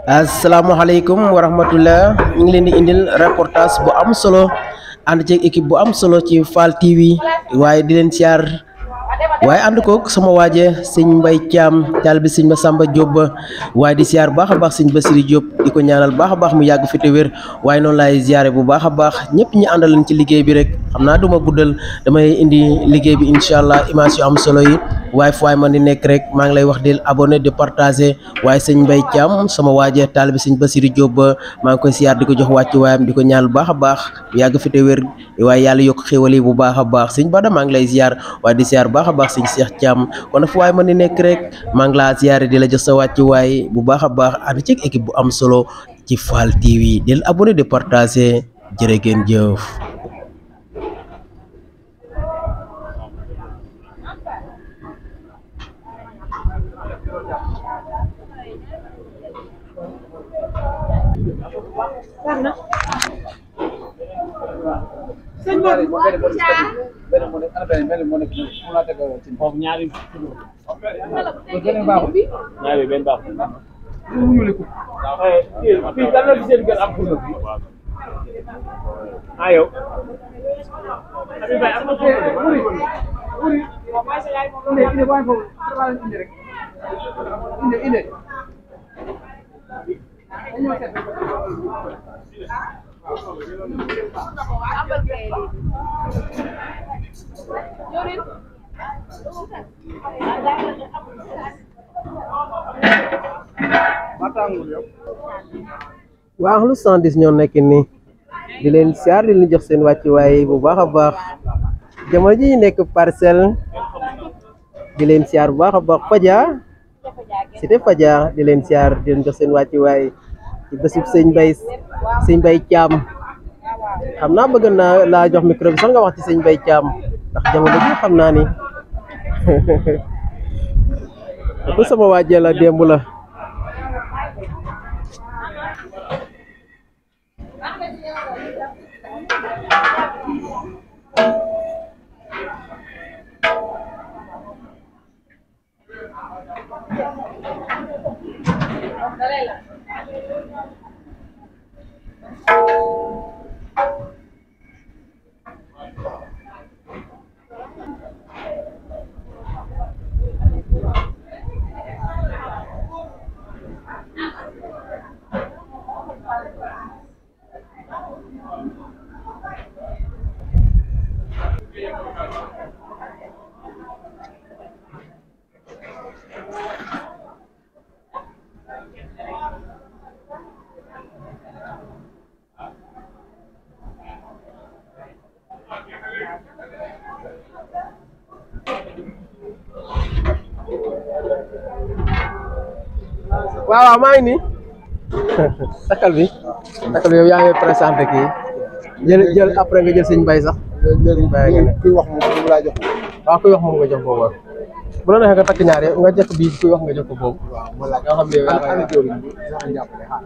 asalaamaaleykum wa rahmatullah ñu ngi leen di indil reportage bu am solo ànd ceeg équipe bu am solo ci Fall TV waaye di leen siyaar waaye ànd koog sama waaje sëñ Mbay Caam taal bi sëñ Masamba Diop ba waaye di siyaar baax a baax sëñ Basiri Diop di ko ñaanal baax a baax mu yàgg fi te wér waaye noonu laay ziyaare bu baax a baax ñëpp ñi àndalan ci liggéey bi rek xam naa duma guddal damay indi liggéey bi incha allah image yu am solo yi waaye fu waay man di nekk rek maa ngi lay wax del abonné de partager waaye sëñ Mbay Caam sama waaje taal bi sëñ Basiri Diop ba maa ngi koy siyaar di ko jox wàcc waayam di ko ñaanal baax a baax mu yàgg fi te wér waaye yàlla yokk xéwal yi bu baax a baax sëñ Bada maa ngi lay ziyaar waaye di siyaar baax a baax sëñ Cheikh Thiam kon fu waay man di nekk rek maa ngi laa ziyaare di la jox sa wàcc waay bu baax a baax ànd ci équipe bu am solo ci Fall TV del abonné de partager jërë ngeen jëf foofu ñaari ñaari benn baax fii kan la fi seen gën am furno fii ah yow Habib Faye am na furno waa lu 110 ñoo nekk nii di leen siyaar di leen jox seen wàcc waay bu baax a baax jamono ji ñu nekk parcelle di leen siyaar bu baax a baax Fadia cité Fadia di leen siyaar di leen jox seen wàcc waay ci bésub sëñ Mbay sëñ Mbay Caam xam naa bëgg naa laa jox micro bi sax nga wax ci sëñ Mbay Caam ndax jamono ji xam naa ni bu sama waajee la démb la waaw waaw maa ngi nii takkal bi takkal bi yow yaa ngi présenté kii jël jël après nga jël sëñ Mbay sax léegi Bàyyi nga ne. kuy wax moom moom laa jox waaw kuy wax moom nga jox boobu bu la neexee nga takk ñaar yow nga jëkk bii kuy wax nga jox ko boobu waaw ma laaj yoo xam ne yow yaa ana ana koy jëwriñ bi sax jàppale xaar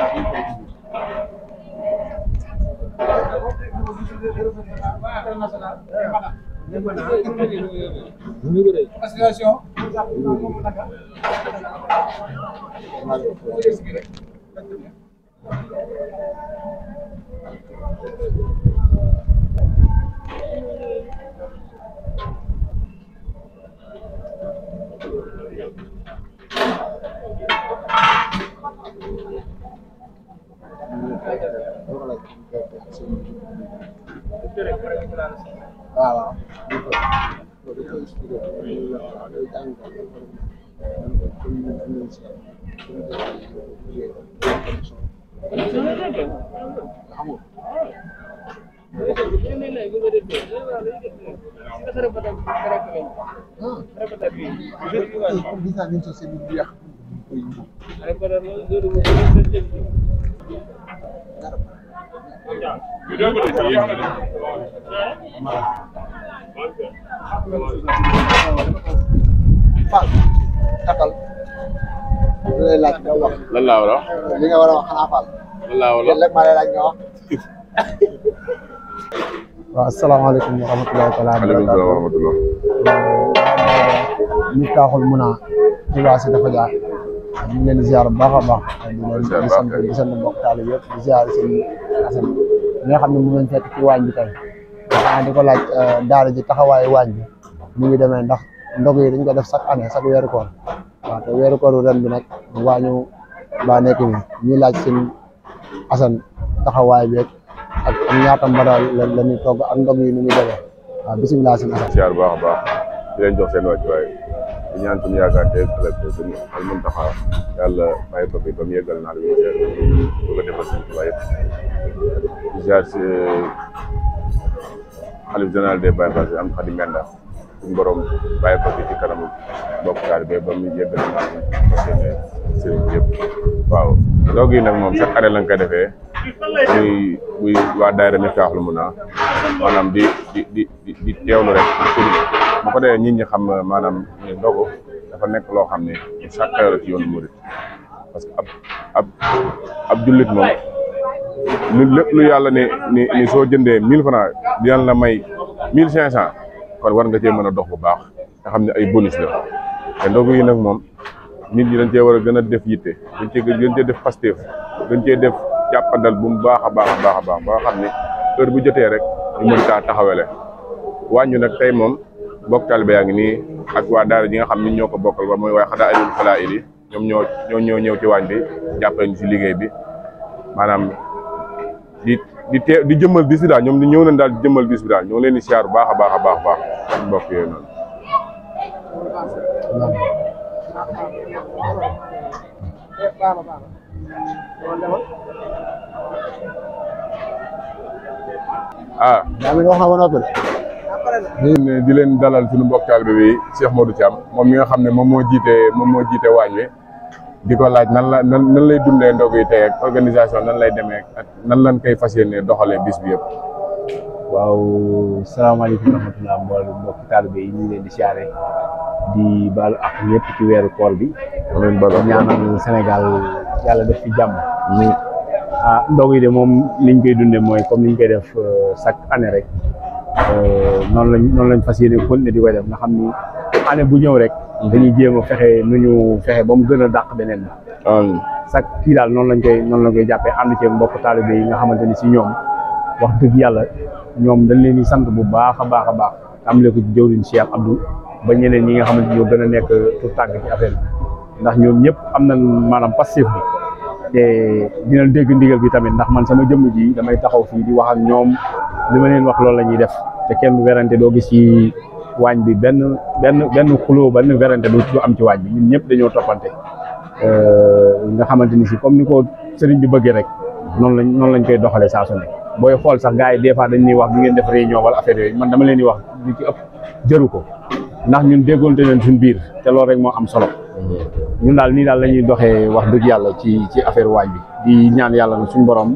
waaw waaw comme gis naa ni société bi yàq koy Fall takkal li lay laaj nga wax lan laa war a wax li nga war a wax xanaa Fall lan laa war a loolu rek maa lay laaj nga wax waaw asalaamaaleykum wa rahmatulahi taala wa aleykum salaam wa barakatuh rahmatullah ñu taaxul mun a ci waa si dafa jaar ñu ngi leen di ziar bu baax a baax di leen Ziar di baax sant kay. di sant mbokk taal yëpp di ziar seen asan ñi nga xam ne mu ngeen fekk ci waañ bi tey xanaa di ko laaj daara ji taxawaayu waañ bi mu ngi demee ndax ndog yi dañ ko def chaque année chaque weeru koor waaw te weeru koor ren bi nag waañu baa nekk ni ñuy laaj seen asan taxawaay beeg ak ak ñaata mbadaal la la ñuy togg ak ndog yi ni muy demee waaw bisimilah seen asan siyaar bu baax a baax di leen jox seen wàccuwaay di ñaan suñu yaakaar te ëllëg suñu al muntaxa yàlla bàyyi ko fi ba mu yeggal naa lu mu seet bu ko defal suñu tubaab yëpp di ziar si xalif général des Baye Fall am xadi menda suñu borom bàyyi ko fi ci kanamu mbokk taalibe ba mu yeggal naa lu mu seen sëriñ bi yëpp waaw ndog yi nag moom chaque année lañ koy defee muy muy waa daayira Miftaaxul Muna maanaam di di di di di teewlu rek pour bu ko defee nit ñi xam maanaam ne ndogu dafa nekk loo xam ne lu sàkkayoo la ci yoonu murit parce que ab ab ab jullit moom lu lépp lu yàlla ne ni ni soo jëndee mille francs dinañ la may mille cinq cent kon war nga cee mën a dox bu baax nga xam ne ay bonus la te ndogu yi nag moom nit ñi dañ cee war a gën a def yitte dañ cee gën cee def pasteef dañ cee def jàppandal bu mu baax a baax a baax a baax ba nga xam ne heure bu jotee rek ñu mën kaa taxawele wàññu nag tey moom bokk taalibe yaa ngi nii ak waa daara ji nga xam ni ñoo ko bokkal ba mooy waaye xadaa ayul falaa ili ñoom ñoo ñoo ñoo ñëw ci waañ bi jàppale ñu si liggéey bi maanaam di di tee di jëmmal bis bi daal ñoom ñëw nañ daal di jëmmal bis bi daal ñoo leen di siyaar bu baax a baax a baax a baax suñu mbokk yooyu noonu ah daa mel ni wax na ba noppi de di di leen dalal suñu mbokk taalibe bi Cheikh Modou Thiam moom mi nga xam ne moom moo jiite moom moo jiite waañ wi di ko laaj nan la nan nan lay dundee ndog yi tey ak organisation nan lay demee ak nan lañ koy fas yéene doxalee bis bi yëpp. waaw salaamaaleykum wa rahmatulah mboolem mbokki taalibe yi ñu ngi leen di siyaare di baalu ak ñëpp ci weeru koor bi amiin bala ñaanal Sénégal yàlla def fi jàmm ah ndog yi de moom niñ koy dundee mooy comme niñ koy def euh, chaque année rek euh, noonu lañ noonu lañ fas yéene continuer di koy def nga xam ni année bu ñëw rek dañuy jéem a fexe nu ñu fexe ba mu gën a dàq beneen bi amiin chaque kii daal noonu lañ koy noonu lañ koy jàppee ànd ci mbokk taalibe yi nga xamante ni si ñoom wax dëgg yàlla ñoom dañ leen di sant bu baax a baax a baax tàmbale ko ci jëwriñ Cheikh Abdou ba ñeneen ñi nga xamante ñoo gën a nekk tout tànk ci affaire bi ndax ñoom ñëpp am nañ maanaam passif bi te dina dégg ndigal bi tamit ndax man sama jëmm ji damay taxaw fii di wax ak ñoom li ma leen wax loolu la ñuy def te kenn du werante doo gis ci waañ bi benn benn benn xuloo benn werante du du am ci waañ bi ñun ñëpp dañoo toppante nga xamante ni si comme ni ko sëriñ bi bëggee rek noonu lañ noonu lañ koy doxalee saa su ne booy xool sax gars yi des fois dañ ñuy wax du ngeen def réunion wala affaire yooyu man dama leen di wax li ci ëpp jëru ko ndax ñun déggoonte leen suñ biir te loolu rek moo am solo ñun daal nii daal la ñuy doxee wax dëgg yàlla ci ci affaire waañ bi di ñaan yàlla na suñ borom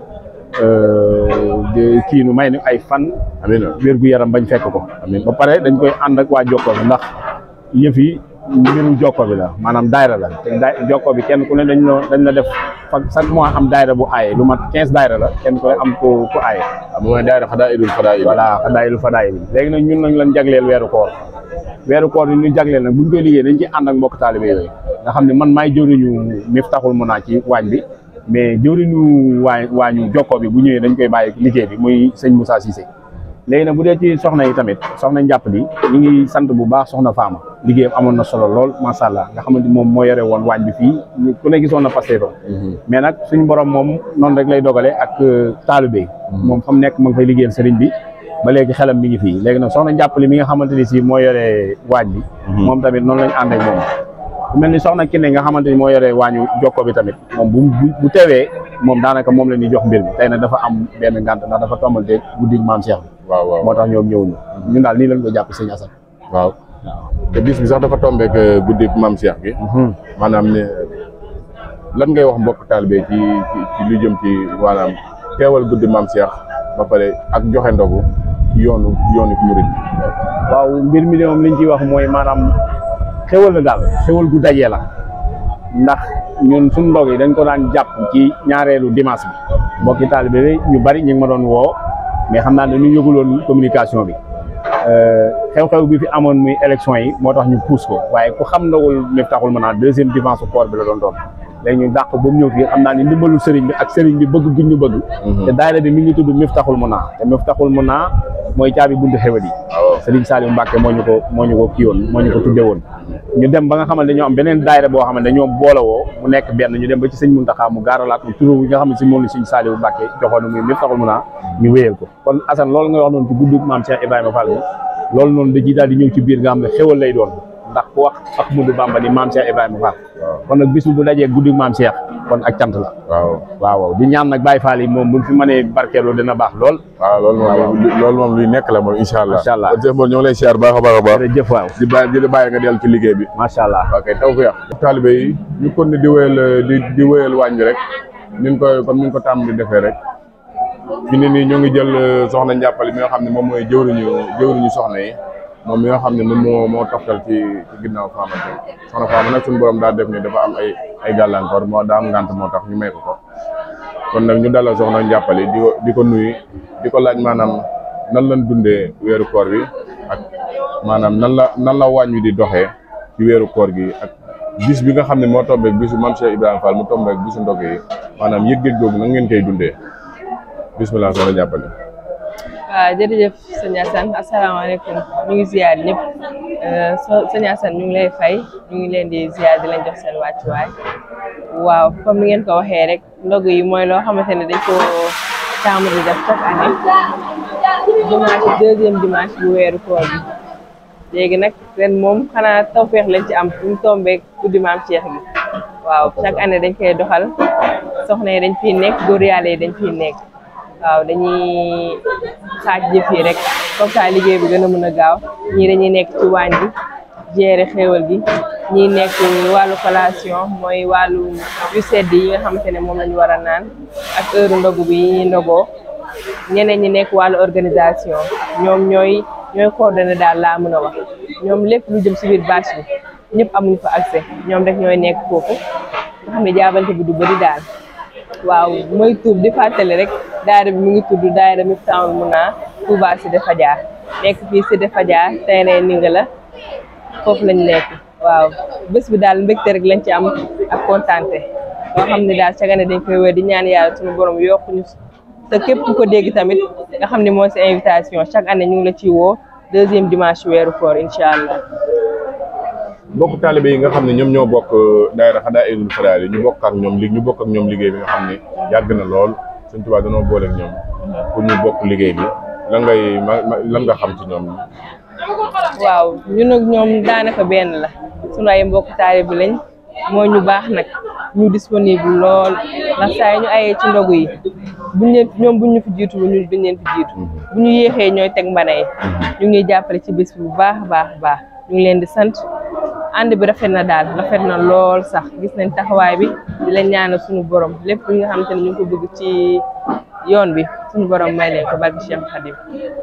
de kii nu may ni ay fan amiin wér gu yaram bañ fekk ko amiin ba pare dañ koy ànd ak waa Jokko bi ndax yëf yi mbirum Jokko bi la maanaam daayra la te daay Jokko bi kenn ku ne dañ la dañ la def fa chaque mois am daayra bu aaye lu mat quinze daayra la kenn ku ne am ku ku aaye am mooy daayira xadaa idul fadaa il voilà fadaayilu fadaayil léegi nag ñun nañ leen jagleel weeru koor weeru koor yi ñu jagleel nag buñ koy liggéey dañ ci ànd ak mbokk taalibe yooyu nga xam ne man maay jëwriñu Miftahul Muna ci waañ bi mais jëwriñu waa waañu Jokko bi bu ñëwee dañ koy bàyyi liggéey bi muy sëñ Moussa Cissé léegi nag bu dee ci soxna yi tamit soxna njàpp li ñu ngi sant bu baax soxna Faama liggéeyam amoon na solo lool macha allah nga xamante moom moo yore woon waañ bi fii ku ne gisoon na passé fa mais nag suñu borom moom noonu rek lay dogalee ak taalibe yi moom fa mu nekk ma ngi fay liggéeyal sëriñ bi ba léegi xelam mi ngi fii léegi nag soxna njàpp li mi nga xamante ni si moo yore waañ bi moom tamit noonu lañ ànd ak moom ku mel ni soxna Kine nga xamante ni moo yore waañu jokko bi tamit moom bu bu teewee moom daanaka moom la ñuy jox mbir mi tey nag dafa am benn ngànt ndax dafa tombal te guddi maam Cheikh bi waaw waaw moo tax ñoom ñëwuñu ñun daal nii lañ ko jàpp sëñ Assane waaw te bis bi sax dafa tombeek guddi maam Cheikh gi maanaam ne lan ngay wax mbokk taalibe ci ci ci lu jëm ci maanaam teewal guddi maam Cheikh ba pare ak joxe ndogu yoonu yoonu murid waaw mbir mi de moom liñ ciy wax mooy maanaam xewal la daal xewal gu dajee la ndax ñun suñ ndog yi dañ ko daan jàpp ci ñaareelu dimanche bi mbokki taalibe bi ñu bari ñu ngi ma doon woo mais xam naa ne ñu yëguloon communication bi xew-xew bi fi amoon muy élection yi moo tax ñu pousse ko waaye ku xam ndogul Miftahul Muna deuxième dimanche koor bi la doon doon léegi ñu dàq ba mu ñëw fii xam naa ni ndimbalu sëriñ bi ak sëriñ bi bëgg guñ ñu bëgg te daayira bi mi ngi tudd Miftaxul Muna te Miftaxul Muna mooy caabi buntu xewet yi sëriñ Saliou Mbacke moo ñu ko moo ñu ko kii woon moo ñu ko tudde woon ñu dem ba nga xamante dañoo am beneen daayira boo xamante dañoo boolewoo mu nekk benn ñu dem ba ci sëñ Muntaxa mu gaaralaat mu turu yi nga xam ne si moom la sëñ Saliou Mbacke joxoon muy Miftaxul Muna ñu wéyal ko kon Assane loolu nga wax noonu ci guddug maam Cheikh Ibrahima Fall bi loolu noonu da ciy daal di ñëw ci biir nga xam ne xewal lay doon ndax ku wax Ahmadou Bamba ni maam Cheikh Ibrahima Fall kon nag bis bu dajee guddi maam Cheikh kon ak cant la waaw waaw waaw di ñaan nag Baye Fall yi moom buñ fi mënee barkeeloo dina baax lool waaw loolu moom loolu moom luy nekk la moom incha allah Incha allah. kon Cheikh Mor ñoo ngi lay siyaar baax a baax a baax jërëjëf waaw di bàyyi di la bàyyi nga dellu ci liggéey bi macha allah ok taw fi taalibe yi ñu kon ne di wéyal di di wéyal waañ bi rek nin ko comme ni ñu ko tàmm di defee rek fi ne nii ñoo ngi jël soxna njàppale mi nga xam ne moom mooy jëwriñu jëwriñu soxna yi moom mi nga xam ne moom moo moo toftal ci ci ginnaaw Fama tey soxna Fama nag suñu borom daa def ni dafa am ay ay gàllankoor moo daa am ngànt moo tax ñu may ko ko kon nag ñu dalal soxna njàppale di ko di ko nuyu di ko laaj maanaam nan lañ dundee weeru koor bi ak maanaam nan la nan la wàññi di doxee ci weeru koor gi ak bis bi nga xam ne moo tombeek bisu Mame Cheikh Ibrahima Fall mu tombeek bisu ndog yi maanaam yëg-yëg googu nan ngeen koy dundee bismillah soxna njàppale waaw jërëjëf sëñ Assane asalaamaaleykum ñu ngi ziar ñëpp so sëñ Assane ñu ngi lay fay ñu ngi leen di ziar di leen jox seen wàccuwaay waaw comme ni ngeen ko waxee rek ndog yi mooy loo xamante ne dañ ko taamu di def chaque année dimanche deuxième dimanche bu weeru koor bi léegi nag ren moom xanaa tawféex lañ ci am bu mu tombeek guddi maam Cheikh bi waaw chaque année dañ koy doxal soxna yi dañ fiy nekk góor yàlla yi dañ fiy nekk waaw dañuy xaaj jëf yi rek comme ça liggéey bi gën a mën a gaaw ñii dañuy nekk ci waañ bi gérer xéewal gi ñii nekk wàllu collation mooy wàllu yu sedd yi nga xamante ne moom lañu war a naan ak heure ndogu bi yi ñuy ndogoo ñeneen ñi nekk wàllu organisation ñoom ñooy ñooy coordonné daal laa mën a wax ñoom lépp lu jëm si biir bâche bi ñëpp amuñu fa accès ñoom rek ñooy nekk foofu nga xam ne jaabante bi du bëri daal waaw mooy tuub di fàttali rek daayira bi mu ngi tudd daayira Miftahoul Mouna Touba Cité Fadia nekk fii Cité Fadia terrain ni nga la foofu lañ nekk waaw bés bi daal mbégte rek lañ ci am ak kontaante loo xam ne daal chaque année dañ koy wér di ñaan yàlla suñu borom yokkuñu te képp ku ko dégg tamit nga xam ne mooy sa invitation chaque année ñu ngi la ciy woo deuxième dimanche weeru koor incha allah. bokk taalibe yi nga xam ne ñoom ñoo bokk daayira Xadaa'ilul Fadaa'il ñu bokk ak ñoom li ñu bokk ak ñoom liggéey bi nga xam ne yàgg na lool Sëñ Tuubaa dañoo boole ak ñoom pour ñu bokk liggéey bi lan ngay lan nga xam ci ñoom waaw ñun ak ñoom daanaka benn la sunu ay mbokk taalibe lañ moo ñu baax nag ñu disponible lool ndax saa yi ñu ayee ci ndogu yi buñ leen ñoom buñ ñu fi jiitu ñu duñ leen fi jiitu bu ñu yéexee ñooy teg mbana yi ñu ngi jàppale ci bis bi bu baax a baax baax ñu ngi leen di sant ànd bi rafet na daal rafet na lool sax gis nañ taxawaay bi di leen ñaanal suñu borom lépp li nga xamante ne ñu ngi ko bëgg ci yoon bi suñu borom may leen ko barki Cheikh Khadim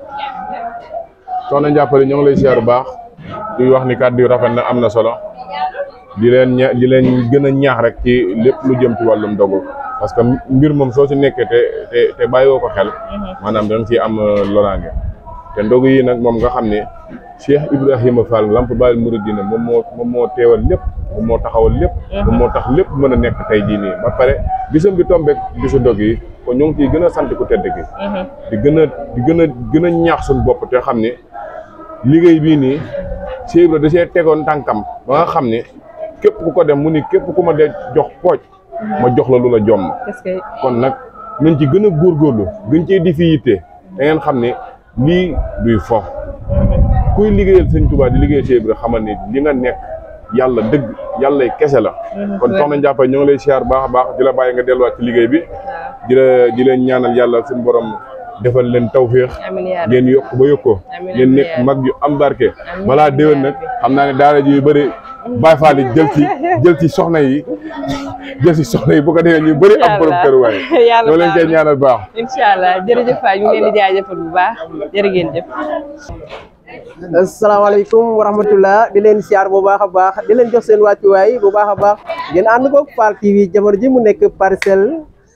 soxna njàppale ñoo ngi lay siyaar bu baax di wax ni kàddu yu rafet na am na solo di leen ña di leen gën a ñaax rek ci lépp lu jëm ci wàllum dogu parce que mbir moom soo ci nekkee te te te bàyyiwoo ko xel maanaam da nga ciy am loraange te ndogu yi nag moom nga xam ne Cheikh Ibrahima Fall Lamp Baal Mouridina moom moo moom moo teewal lépp moom moo taxawal lépp moom moo tax lépp mën a nekk tey jii nii ba pare bisam bi tombeek bisu ndog yi kon ñoo ngi ciy gën a sant ku tedd gi di gën a di gën a gën a ñaax suñu bopp te xam ne liggéey bii nii Cheikh Ibra da see tegoon tànkam ba nga xam ne képp ku ko dem mu ni képp ku ma de jox pooj ma jox la lu la jomm parce que kon nag nañ ci gën a góorgóorlu gën cee di fi yitte da ngeen xam ne lii duy fo kuy liggéeyal sëñ Tuubaa di liggéeyal Cheikh Ibra xamal ni li nga nekk yàlla dëgg yàlla kese la kon soxna Ndiaye ñoo ngi lay siyaar baax a baax di la bàyyi nga delluwaat ci liggéey bi di la di leen ñaanal yàlla suñu borom defal leen tawféex amiin yaa rabbi ngeen yokk ba yokkoo Amiin, ngeen amiin, nekk yaa mag yu am barke Amiin, balaa amiin, déwén yaa nag rabbi. xam naa ne daara ji yu bëri Baay Faal yi jël ci jël ci soxna yi jël ci soxna yi bu ko defee ñu bëri am borom kër waaye yàlla ñoo leen koy baax na. ñaanal baax incha allah jërëjëf Faye ñu ngi leen di jaajëfal bu baax jërë ngeen jëf. asalaamaaleykum wa rahmatullah di leen siyaar bu baax a baax di leen jox seen wàccuwaay bu baax a baax ngeen ànd ko Fall TV jamono ji mu nekk parcelle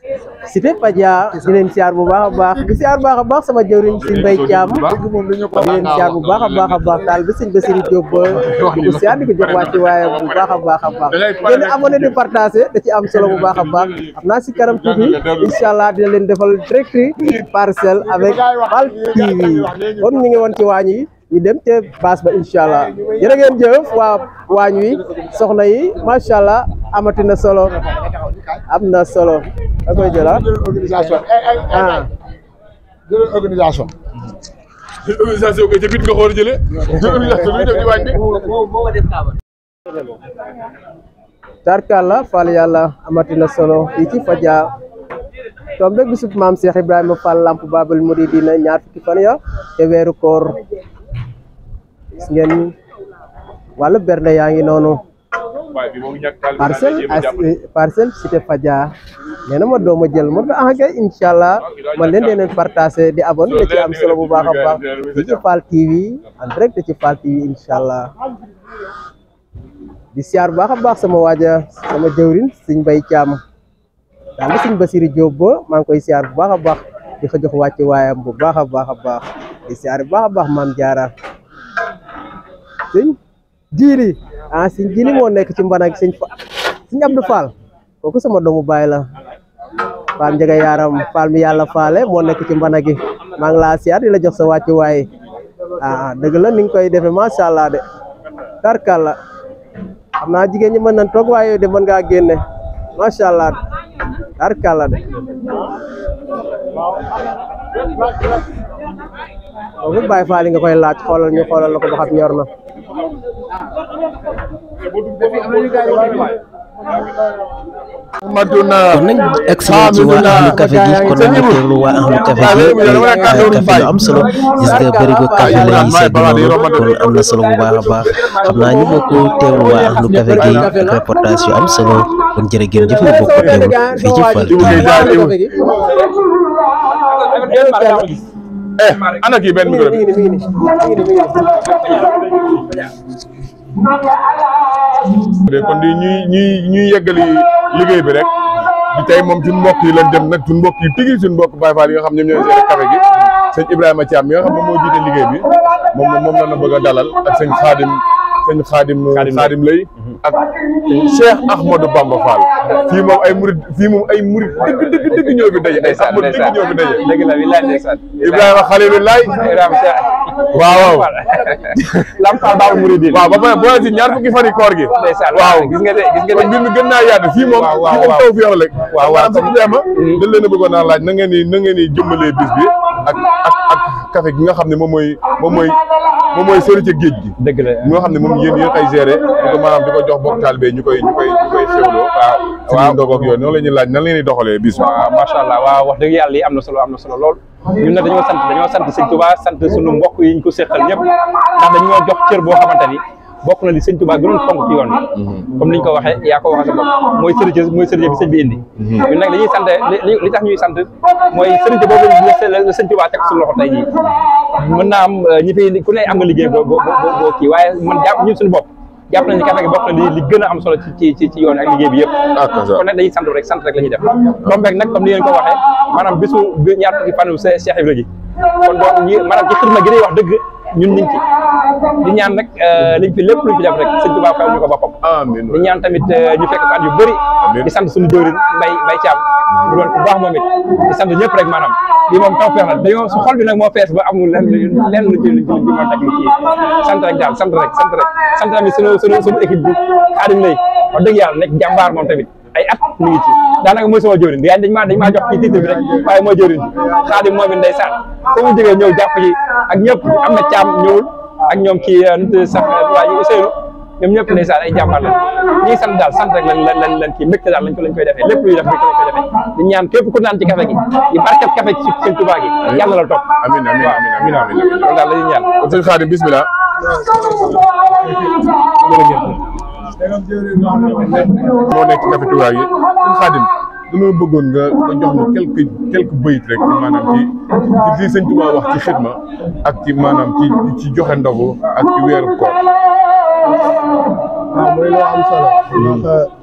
Cité Fadia di leen siyaar bu baax a baax di siyaar bu baax a baax sama jëwriñ si Mbay Caam di leen siyaar bu baax a baax a baax taal bi sëñ Basiru Jóob ba di ko siyaar di ko jox wàcc waaye bu baax a baax a baax ngeen abonné di partagé da ci am solo bu baax a baax xam naa si kanam tuuti incha allah dina leen defal direct parcelle avec Fall TV kon ñu ngi woon ci waañ yi ñu dem te baas ba incha allah jërë ngeen jëf waa waañ wi soxna yi macha allah amati na solo am na solo da koy jëla organisation ah jël organisation organisation ko ca bit nga xool jëlee organisation lu def ci waañ bi tarkalla Fall yàlla amati na solo fii ci Fadia tombe bisub maam Cheikh Ibrahima Fall Lamp Babal Mouridina ñaar fukki fan ya te weeru koor gis ngeen wàllu bernde yaa ngi noonu waaye bi moom ñàkk taal parcelle as parcelle cité Fadia nee na ma dooma jël ma ne ah kay incha allah man leen dee leen partagé di abonné da ci am solo bu baax a baax di ci Fall TV en direct ci Fall TV incha allah di siyaar bu baax a baax sama waaja sama jëwrin sëñ Mbay Caam daal di sëñ Basiru Jóob ba maa ngi koy siyaar bu baax a baax di ko jox wàcc waayam bu baax a baax a baax di siyaar bu baax a baax maam jaara sëñ jiiri ah sëñ jiiri moo nekk ci mbanag sëñ fa sëñ Abdou Fall kooku sama doomu baay la Fall njëga yaaram Fall mi yàlla faale moo nekk ci mbana gi maa ngi laa siyaar di la jox sa wàcc waay ah dëgg la ni nga koy defee macha allah de tarkalla xam naa jigéen ñi mën nañ toog waaye yow de mën ngaa génne macha allah tarkalla de kooku Baay Faal nga koy laaj xoolal ñu xoolal la ko ba xam ñor na matuna kon nañ excellent ci waa ahlu café gi kon nañu teewlu waa ahlu café gi café lu am solo gis nga bërigo café lay segg noonu kon am na solo bu baax a baax xam naa ñu bokk teewlu waa ahlu café gi ak reportage yu am solo kon jërë ngeen jëf ñu bokk teewlu fii ci Fall TV eh ana kii benn micro bi de kon di ñuy ñuy ñuy yeggali liggéey bi rek di tey moom suñu mbokk yi lañ dem nag suñu mbokk yi tigi suñu mbokk Baye Fall yi nga xam ñoom ñooy seere café gi sëñ Ibrahima Thiam mi nga xam ne moo jiite liggéey bi moom moom la na bëgg a dalal ak sëñ Xaadim sëñ Xaadim Xaadim lay ak Cheikh Ahmadou Bamba Fall fii moom ay murid fii moom ay murid dëgg dëgg dëgg ñoo fi daje ay Ahmad dëgg ñoo fi daje dëgg la wilaay ndeysaan Ibrahima Xalilullaay Ibrahima Cheikh waaw waaw Lamp Fall Baabul Mouridine waaw ba pare boo si ñaar fukki fan yi koor gi ndeysaan waaw gis nga de gis nga kon de mbir mi gën naa yaatu fii moom waaw, waaw, fii moom waaw. taw fi yow rek waaw, waaw. maanaam sax Ibrahima dañ leen a bëggoon naa laaj na ngeen ni na ngeen ni jëmmalee bis bi ak ak ak café gi nga xam ne moom mooy moom mooy moom mooy sori ca géej gi dëgg la ñoo xam ne moom yéen yéen ay géré di ko maanaam di ko jox bokk taalibe ñu koy ñu koy ñu koy xewloo waaw ci ñu ndogoog yooyu noonu la ñuy laaj nan leen di doxalee bis bi waaw macha allah waaw wax dëgg yàlla yi am na solo am na solo lool ñun nag dañoo sant dañoo sant sëñ Touba sant suñu mbokk yi ñu ko seqal ñëpp ndax dañoo jox cër boo xamante ni bokk na li sëñ Touba gënoon fonk ci yoon bi comme ni ñu ko waxee yaa ko waxee sa bopp mooy sëriñ mooy sëriñ bi sëñ bi indi ñun nag dañuy sant li li tax ñuy sant mooy sëriñ boobu la sëñ Touba teg suñu loxo tey jii mën naa am ñi fi ku ne am nga liggéey boo boo boo kii waaye man jàpp ñun suñu bopp jàpp nañu café gi bokk na li li gën a am solo ci ci ci yoon ak liggéey bi yëpp kon nag dañuy sant rek sant rek la ñuy def comme rek nag comme ni ngeen ko waxee maanaam bisu bi ñaar fukki fanu Cheikh Ibra gi kon donc ñi maanaam ci xidma gi day wax dëgg ñun ñu ngi ci di ñaan nag liñ fi lépp luñ fi def rek sëñ Tuubaa fayal ñu ko boppam amiin di ñaan tamit ñu fekk ko at yu bëri di sant suñu jëwriñ mbay mbay caam mu doon ku baax moom it di sant ñëpp rek maanaam lii moom taw feex na dañoo su xol bi nag moo fees ba amul lenn lenn lu ci luñ ci luñ ci mën a teg lu kii sant rek daal sant rek sant rek sant tamit suñu suñu suñu équipe bi xaadim lay wax dëgg yàlla nekk jàmbaar moom tamit ay at mi ngi ci daanaka mooy sama jëwriñ yaa dañ maa dañ maa jox ci titre bi rek waaye mooy jëwriñ bi xaadim moom it day sant foo mu jógee ñëw jàpp ci ak ñëpp am na caam ñëwul ak ñoom kii nu mu sax waa ji Ousseynou ñoom ñëpp ndeysaan ay jàmbaar la ñi ngi sant daal sant rek lan lan lan lan kii mbégte daal lañ ko lañ koy defee lépp luy def mbégte lañ koy defee di ñaan képp ku naan ci café gi di barkeb café ci sëñ Tuubaa gi yàlla la topp amiin amiin waaw amiin amiin amiin loolu daal la ñuy ñaan kon sëñ Xaadim bismillah moo nekk ci café Touba yi sëñ Xaadim dañoo bëggoon nga nga jox ñu quelques quelques bayit rek ci maanaam ci ci li sëñ Touba wax ci xidma ak ci maanaam ci ci joxe ndogu ak ci weeru koor waaw muy loo am solo ndax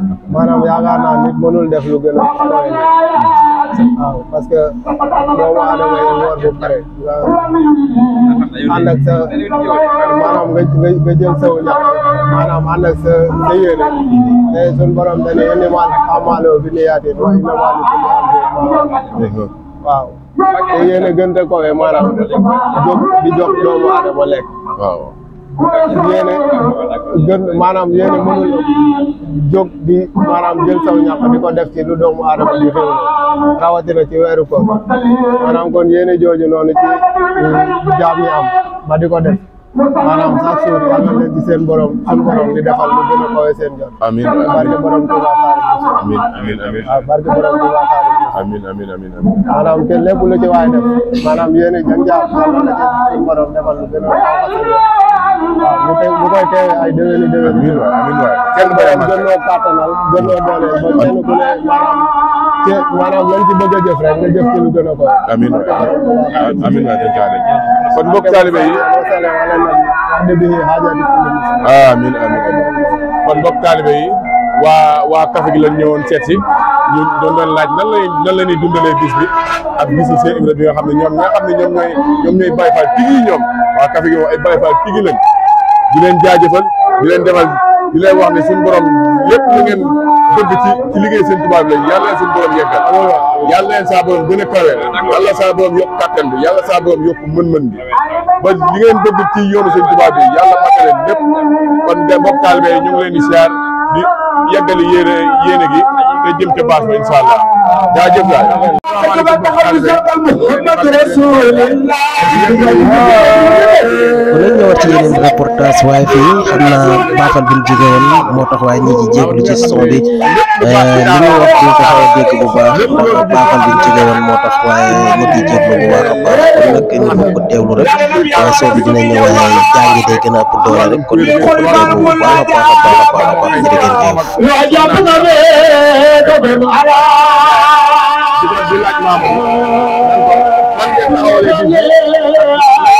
maanaam yaakaar naa nit mënul def lu gën a kawe nit waaw parce que doomu aadama yi war bu pare nga ànd ak sa maanaam nga nga nga jël saw ñax maanaam ànd ak sa sa yéene te suñ borom dañuy innamal a'maalu binniyaatiin wa innamaa likulli imri'in maa nawaa waaw te yéene gën a kawe maanaam jóg di jox doomu aadama lekk waaw yéene gën maanaam yéene mënul jóg di maanaam jël saw ñàkk di ko def ci lu doomu aadama di xew rawatina ci weeru ko maanaam kon yéene jooju noonu ci jaam ñi am ba di ko def maanaam chaque jour yal na leen ci seen borom suñu borom di defal lu gën a kawe seen jot amiin barke borom Tuuba Xaadimu amiin amiin amiin waaw barke borom Tuuba Xaadimu amiin amiin amiin amiin maanaam te lépp lu ci waay def maanaam yéene jën jaam yal na ci suñu borom defal lu gën a kawe seen jot waaw ñu koy ñu koy teewee ay déwéni déwéni amiin waay amiin waay kenn bañ a gën noo kàttanal gën noo dooleel ba kenn ku ne maanaam ci maanaam lañ ci bëgg a jëf rek nga jëf ci lu gën a ko amiin waay amiin waay dañ caane kon mbokk taalibe yi wasale wala nabi wax dëgg yi xaajati kulli muslim amiin amiin amiin kon mbokk taalibe yi waa waa café gi lañ ñëwoon seet si ñu doon doon laaj nan lay nan la ñuy dundalee bis bi ak bisu Cheikh Ibra bi nga xam ne ñoom ñi nga xam ne ñoom ñooy ñoom ñooy Baye Fall tigi yi ñoom waa café gi moom ay Baye Fall tigi lañ di leen jaajëfal di leen defal di leen wax ne suñu borom lépp lu ngeen bëgg ci ci liggéey seen tubaab lañ yàlla leen suñu borom yeggal yàlla leen saa borom gën a kawe yàlla saa borom yokk kattan bi yàlla saa borom yokk mën-mën bi ba li ngeen bëgg ci yoonu seen tubaab bi yàlla matale lépp kon nga mbokk taalibe yi ñu ngi leen di siyaar di yeggali yéene yéene gi te jëm ca baas ba incha allah jaajëf waay bu leen ñëwaat ci yeneen reportage waaye fii xam naa baafal bi ñu jóge woon moo tax waaye ñi ci jéglu ci son bi li ñuy wax duñ ko xaw a dégg bu baax ndax baafal bi ñu jóge woon moo tax waaye ñu ci jéglu bu baax a baax kon nag ñu bokk teewlu rek waaye son bi dina ñëw waaye jàngi day gën a ëpp doole rek kon ñu bokk teewlu bu baax a baax a baax a baax a baax jërë ngeen jëf di laaj maamu man ngeen taxawalee bis bi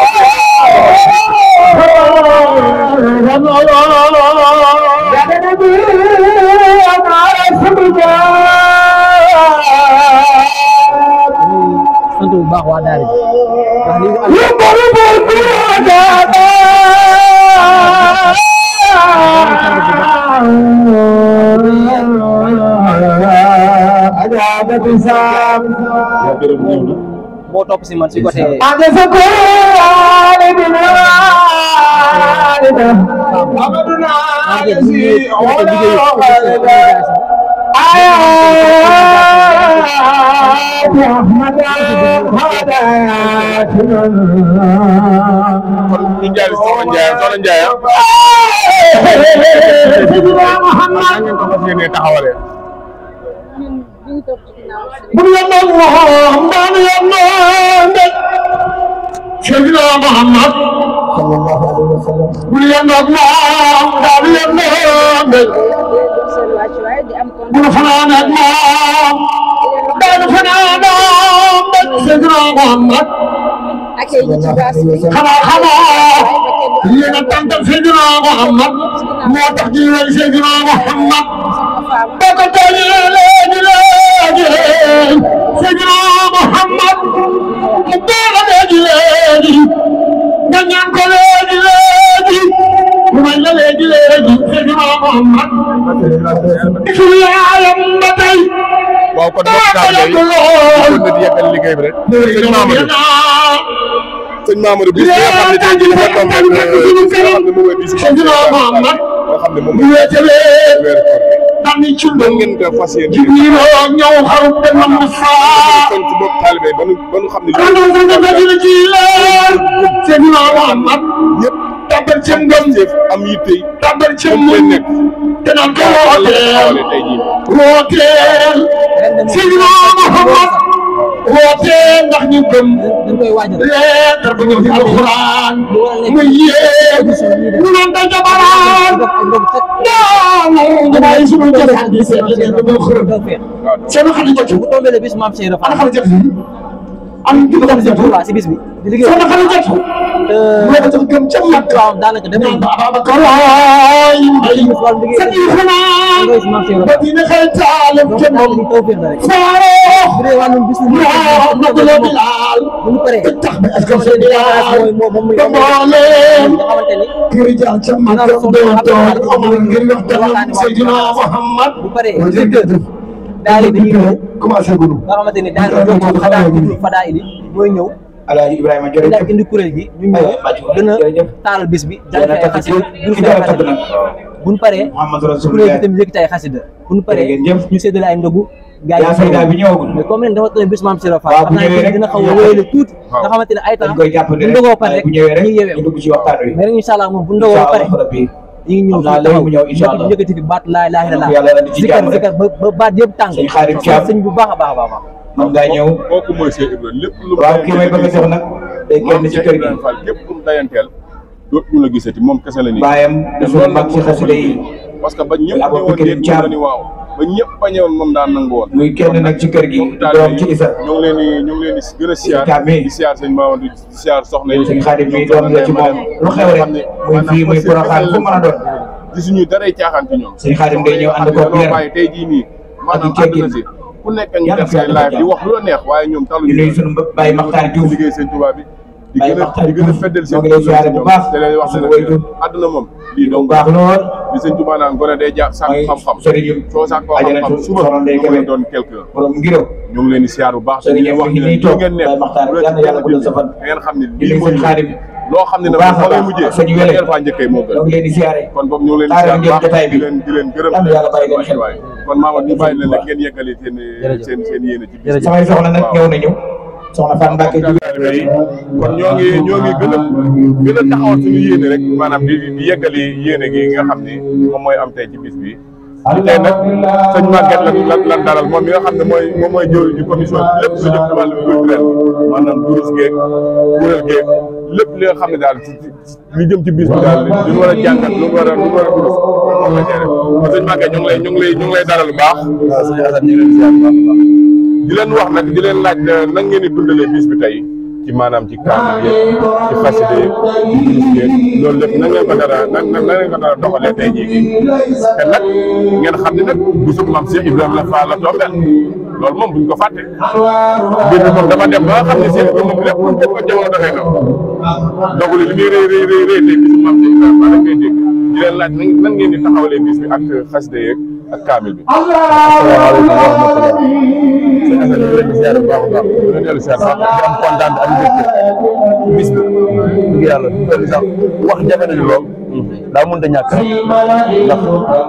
sant bu baax waa daara ji wax li moo topp si man si côté kon ñu jaay soxna Ndiaye soxna Ndiaye ah. nan ngeen ko fas yéenee taxawalee. ak ay nit ci baas bi xanaa xamoo yéen a tàntal Seydina Muhammad moo tax ñu leen Seydina Muhammad boo ko tooñee léegi léegi Seydina Muhammad mu doora léegi léegi nga ñaan ko léegi léegi mu may la léegi léegi Seydina Muhammad suñu yaayam ba tey waaw kon mbokk taalibe yi kon nit yeggal liggéey bi rek. sëñ Mamadou sëñ Mamadou bis bi nga xam ne tey jii dafa tombé ak bis bi nga xam ne moom mooy bis bi Seydina Muhammad nga xam ne moom bu mooy wéetalee weeru koor gi. dani ci nan ngeen ko fas yéene. Jibrilo ñëw xaru benn mu faa kon ci mbokk taalibe yi ba nu ba nu xam ne Kando lii kando kando ci leer Seydina Muhammad yëpp tabal ci ngëm jëf am yitte yi tabal ci comme leen muñ nekk te naan ko lan la ko wooteel taxawalee tey jii. wooteel Seydina Muhammad wooteel ndax ñu gëm dañ koy waajal leetar ba ñëw ci alxuraan muy yéeg ñu naan dañ ko baraan non damay suñu jëf di seet leen ba xërëm seen xali jot bu tombé le bis maam Cheikh ana Rafa xali jot am bu dem si Touba si bis bi di liggéey seen xali jot moo ko tax gëm ca mag waaw daanaka dem nañ Ababacar waay mbay sa kii xanaa ba dina xëy taalam ca moom tawfeex la rek faaroo bu dee wàllum bis moo naguloo bi laal bu ñu paree tax ba est-ce que sa bilaal moom moom ba mbooleem nga xamante ni kër jaar ca mag doon toog amul ngir waxtaan Seydina Muhammad bu paree jërëjëf daal di dañuy ñëw commencé gunu nga xamante ni daal di ñëw xadaa di fadaa ili mooy ñëw Alaaji Ibrahima daal jërëjëf indi kuréel gi ñu ñëw gën a taaral bis bi jàng ay xasida jur fi ay xasida bu ñu paree Muhammad kuréel Rasulullah gi tamit yëkkati ay xasida bu ñu paree jërëjëf ñu séddale ay ndogu gaa yaa fay daal bi ñëwagul mais comme leen dafa toll bis maam Sira Fall waaw xam bu naa ñëwee ne rek dina xaw a wéyale tuuti waaw. nga xamante ne ay temps dañ koy jàppale bu rek ndogoo pare waaye rek bu ñëwee rek ñu yeewee ñu dugg ci waxtaan wi mais rek incha allah moom bu ndogoo incha pare allah rabbi ñu ngi ñëw xam naa léegi mu ñëw incha allah yëkkati fi baat laa ilaaha Yàlla illallaah indi ci zikar jàmm rek. zikar ba ba baat yëpp tàng Sëñ Xaadim Thiam. sëñ bu baax a baax a baax moom daa ñëw kooku mooy Cheikh Ibrahima lépp lu mu waaw kii may bëgg a jox nag day moom génn ci Cheikh kër gi Ibrahima Fall képp ku mu dayanteel dootu ñu la gisati moom kese la nii baayam di suñu mag ci xasida yi parce que ba ñëpp Abou ñëwoon Bakrin dégg Thiam. la ni waaw ba ñëpp a ñëwoon moom daan nangu woon muy kenn nag ci kër gi mbokk doom taalibe ci yi Isa ñu ngi leen di ñu ngi leen di gën a siyaar Thiam mi. di siyaar sëñ Mamadou di siyaar soxna yi sëñ Xaadim mi doom la ci moom lu xew rek muy fii muy Porokhane fu mën a doon gisuñu daray caaxaan ci ñoom sëñ Xaadim day ñëw ànd ko dañoo leer bàyyi tey jii nii maanaam Ak i teggin. àdduna si ku nekk ngi Yàlla def fi say yàlla live di wax lu la neex waaye ñoom di taluñu nuyu suñu mbokk Baye Makhtar Diouf liggéey sëñ Tuubaa bi di Baye gën a Makhtar di gën a Diouf feddal ñoo ngi lay siyaare bu baax te leen wax suñu ne waajur àdduna moom lii bu donc baax lool li sëñ Tuubaa naan gone day jàng sàkk mooy xam-xam sëriñu soo sàkkoo ajaratu xam-xam suba Soxna Ndeye nga mën a Kébé doon quelqu'un borom ngiro ñu ngi leen di siyaar bu baax te di sëriñ leen wax mi ne ngi nii li toog ngeen nekk Baye Makhtar bu leen yàlla ci yàlla guddal sa fan da ngeen xam ne di lii nuyu mooy sëñ Xaadim loo xam ne bu nag baax a fa ngay baax mujjee sëñ Wele ngeen faa njëkkee moo gën ñoo ngi leen di siyaare kon boobu ñu ngi leen di Taaral siyaar bu ngeen baax jotaay bi. di leen di leen gërëm Yàlla yàlla bàyyi leen xel. waay kon Mamadou ñu bàyyi leen rek ngeen yeggali seen seen seen yéene ci bis bi. samay soxna nag ñëw nañu soxna Fan Mbacke jóge taalibe yi kon ñoo ngi ñoo ngi gën a gën a taxawal suñu yéene rek maanaam di di yeggali yéene gi nga xam ni moom mooy am tey ci bis bi tey nag sëñ Maguette lan lan lan dalal moom mi nga xam ne mooy moom mooy jëw ji commission bi lépp lu jëm ci wàllu culturel bi maanaam durus geeg kuréel geeg lépp li nga xam ne daal ci ci li jëm ci bis bi daal lu ñu war a jàngat lu ñu war a lu ñu war a durus moom la ñuy def kon sëñ Maguette ñu ngi lay ñu ngi lay ñu ngi lay dalal bu baax. waaw sëñ Assane ñu ngi leen di ziar bu baax a baax. di leen wax nag di leen laaj nan ngeen di dundalee bis bi tey ci maanaam ci kaamil yeeg ci xasida yeeg ci durus yeeg loolu lépp nan ngeen ko dara nan nan ngeen ko dara doxalee tey jii nii te nag ngeen xam ne nag bisub maam Cheikh Ibrahima Fall la tombeel loolu moom buñ ko fàtte mbir mi moom dafa dem ba nga xam ne Cheikh Ibrahima lépp lu def ko jamono doxee na donc li muy rëy rëy rëy rëy tey bisub maam Cheikh Ibrahima Fall la ngay dégg di leen laaj nan nan ngeen di taxawalee bis bi ak xasida yeeg ak kaamil bi. asalaamaaleykum wa rahmatulah. sëñ Assane ñu ngi leen di ziar bu baax a baax ñu ngi dellu ziar baax di am kontaan ak mbégte bis bi dëgg yàlla du doon sax wax jafe nañu lool daa mënut a ñàkk rek ndax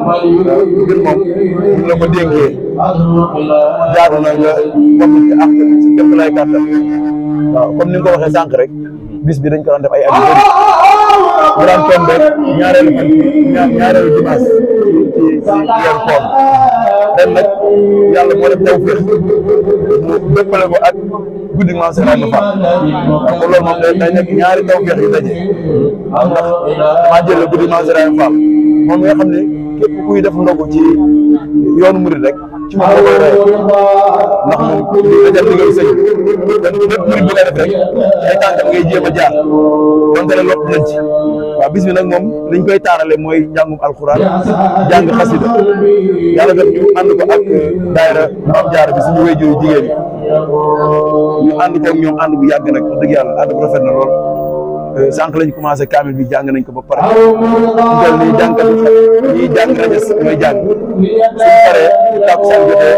mbir moom bu la ko dénkee jaadu na nga wax ci ak si képp lay kàttan waaw comme ni nga ko waxee sànq rek bis bi dañ ko daan def ay at yu bëri mu daan tombé ñaareelu fan ñaar ñaareelu dimanche ci ci weeru koor ren nag yàlla moo def tawfeex mu dëppale ko ak guddi maam Seex Ibra Fall xam nga loolu moom day day nekk ñaari tawfeex yu daje waaw ndax damaa jël guddi maam Seex Ibra Fall moom nga xam ne képp kuy def ndogu ci yoonu murid rek ci moom la koy rey ndax moom dajal ndigal sëñ te lépp murid bi ngay def rek ay tànkam ngay jéem a jaar donte ne lott nañ ci waaw bis bi nag moom liñ koy taarale mooy njàngum alxuraan jàng xasida yàlla def ñu ànd ko ak daayira Maam Jaara bi suñu wéyjuru jigéen ñi ñu ànd ko ak ñoom ànd bu yàgg nag wax dëgg yàlla ànd bu rafet na lool sànq lañ commencé kaamil bi jàng nañ ko ba pare ñu jël nii jàngkat yi ñuy jàng rajas ñooy jàng suñ paree tàkkusaan jotee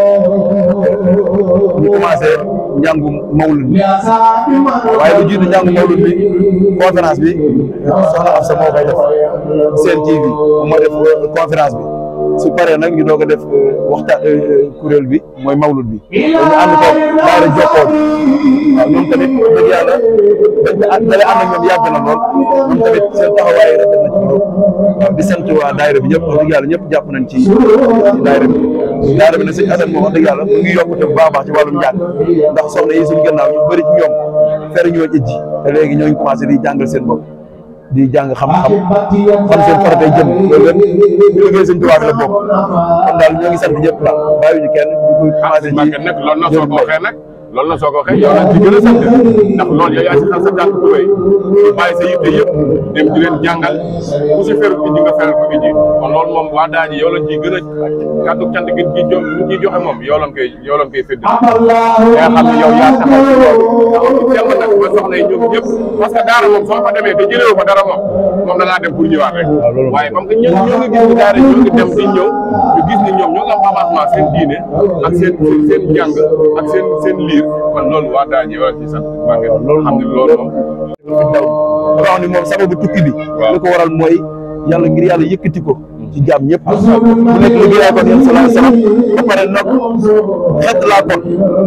ñu commencé njàngum mawlud bi waaye lu jiitu njàngum mawlud bi conférence bi soxna Afsa moo koy def Sen TV moo def conférence bi su paree nag ñu doog a def waxtaan kuréel bi mooy mawlud bi ñu ànd ko daara jokkoo bi waaw ñoom tamit dëgg yàlla dañ ko ànd dalee ànd ak ñoom yàgg na lool ñoom tamit seen taxawaay rafet na ci lool waaw di sant waa daayira bi ñëpp wax dëgg yàlla ñëpp jàpp nañ ci ci daayira bi daayira bi nag sëñ Assane moom wax dëgg yàlla mu ngi yokkute bu baax a baax ci wàllum njàng ndax soxna yi suñu gannaaw ñu bëri ci ñoom fere ñoo ijji te léegi ñoo ngi commencé di jàngal seen bopp di jàng xam-xam xam seen faratay jëm loolu lépp ñu liggéey sëñ Tuubaa bi la bokk kon daal ñoo ngi sant ñëpp daal bàyyiwuñu kenn di ko commencé Maguette nag loolu na soo ko waxee nag loolu na soo ko waxee yow lañ ci gën a sant ndax loolu yow yaa si xam sa tànk tubéy di bàyyi sa yitte yëpp dem di leen jàngal ku si feru iji nga feral ko iji kon loolu moom waa daa ji yow lañ ciy gën a kàddu cant gi ci jo ciy joxe moom yow lañ koy yow lañ koy fédd yaa xam ne yow yaa taxaw ci loolu taxaw ci temm nag ba soxna yi ñoom ñëpp parce que daara moom soo fa demee te jëlewu fa dara moom moom da ngaa dem pour ñëwaat rek waaye comme que ñoo ñoo ngi gis ni daara ñoo ngi dem di ñëw ñu gis ni ñoom ñoo ngi am avancement seen diine ak seen seen jàng ak seen seen liir kon loolu waa daa ji yow lañ ci sant maa ngi loolu xam ne loolu moom daw wax ni moom sababu tukki bi li ko waral mooy yàlla ngir yàlla yëkkati ko ci jaam ñëpp bu nekk liggéeyaa kon yéen salaam salaam ba pare nag xet laa kon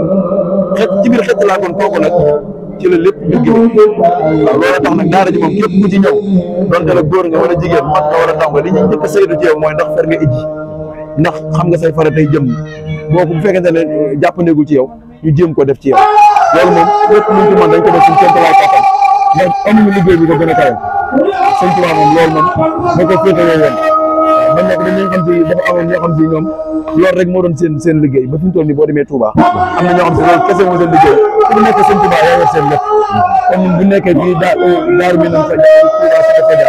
xet ci biir xet laa kon kooku nag ci la lépp liggéey waaw loolu tax nag daara ji moom képp ku ci ñëw donte la góor nga wala jigéen mag nga wala ndaw nga li ñuy njëkk a saytu ci yow mooy ndax fer nga ijji ndax xam nga say fara tey jëm boo ko bu fekkente ne jàppandegul ci yow ñu jéem ko def ci yow loolu moom lépp luñ ci mën dañ ko def suñu kéemtalaay kattan mais amuñu liggéey bi ko gën a kawe sëñ Tuubaa moom loolu moom moo ko féetewoo woon man nag dañuy xam si dafa amoon ñoo xam si ñoom loolu rek moo doon seen seen liggéey ba fi mu toll nii boo demee Touba am na ñoo xam si loolu kese moo seen liggéey ku nekk sëñ Touba yaa yor seen lépp comme ñun bu nekkee fii daa daaru mi nañ fa Touba Saka Fadia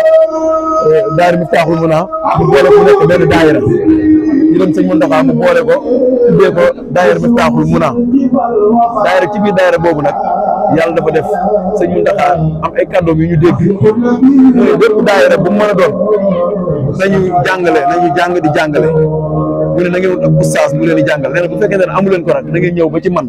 daaru mi taaxul mun a mu boole ku nekk benn daayira ñu dem sëñ Mountakha mu boole ko tuddee ko daayira mi taaxul mun a daayira ci biir daayira boobu nag yàlla dafa def sëñ Mountakha am ay kàddoom yu ñu dégg mooy bépp daayira bu mu mën a doon nañu jàngale nañu jàng di jàngale mu ne na ngeen wut ab ustaas mu leen di jàngal nee na bu fekkee ne amu leen ko nag da ngeen ñëw ba ci man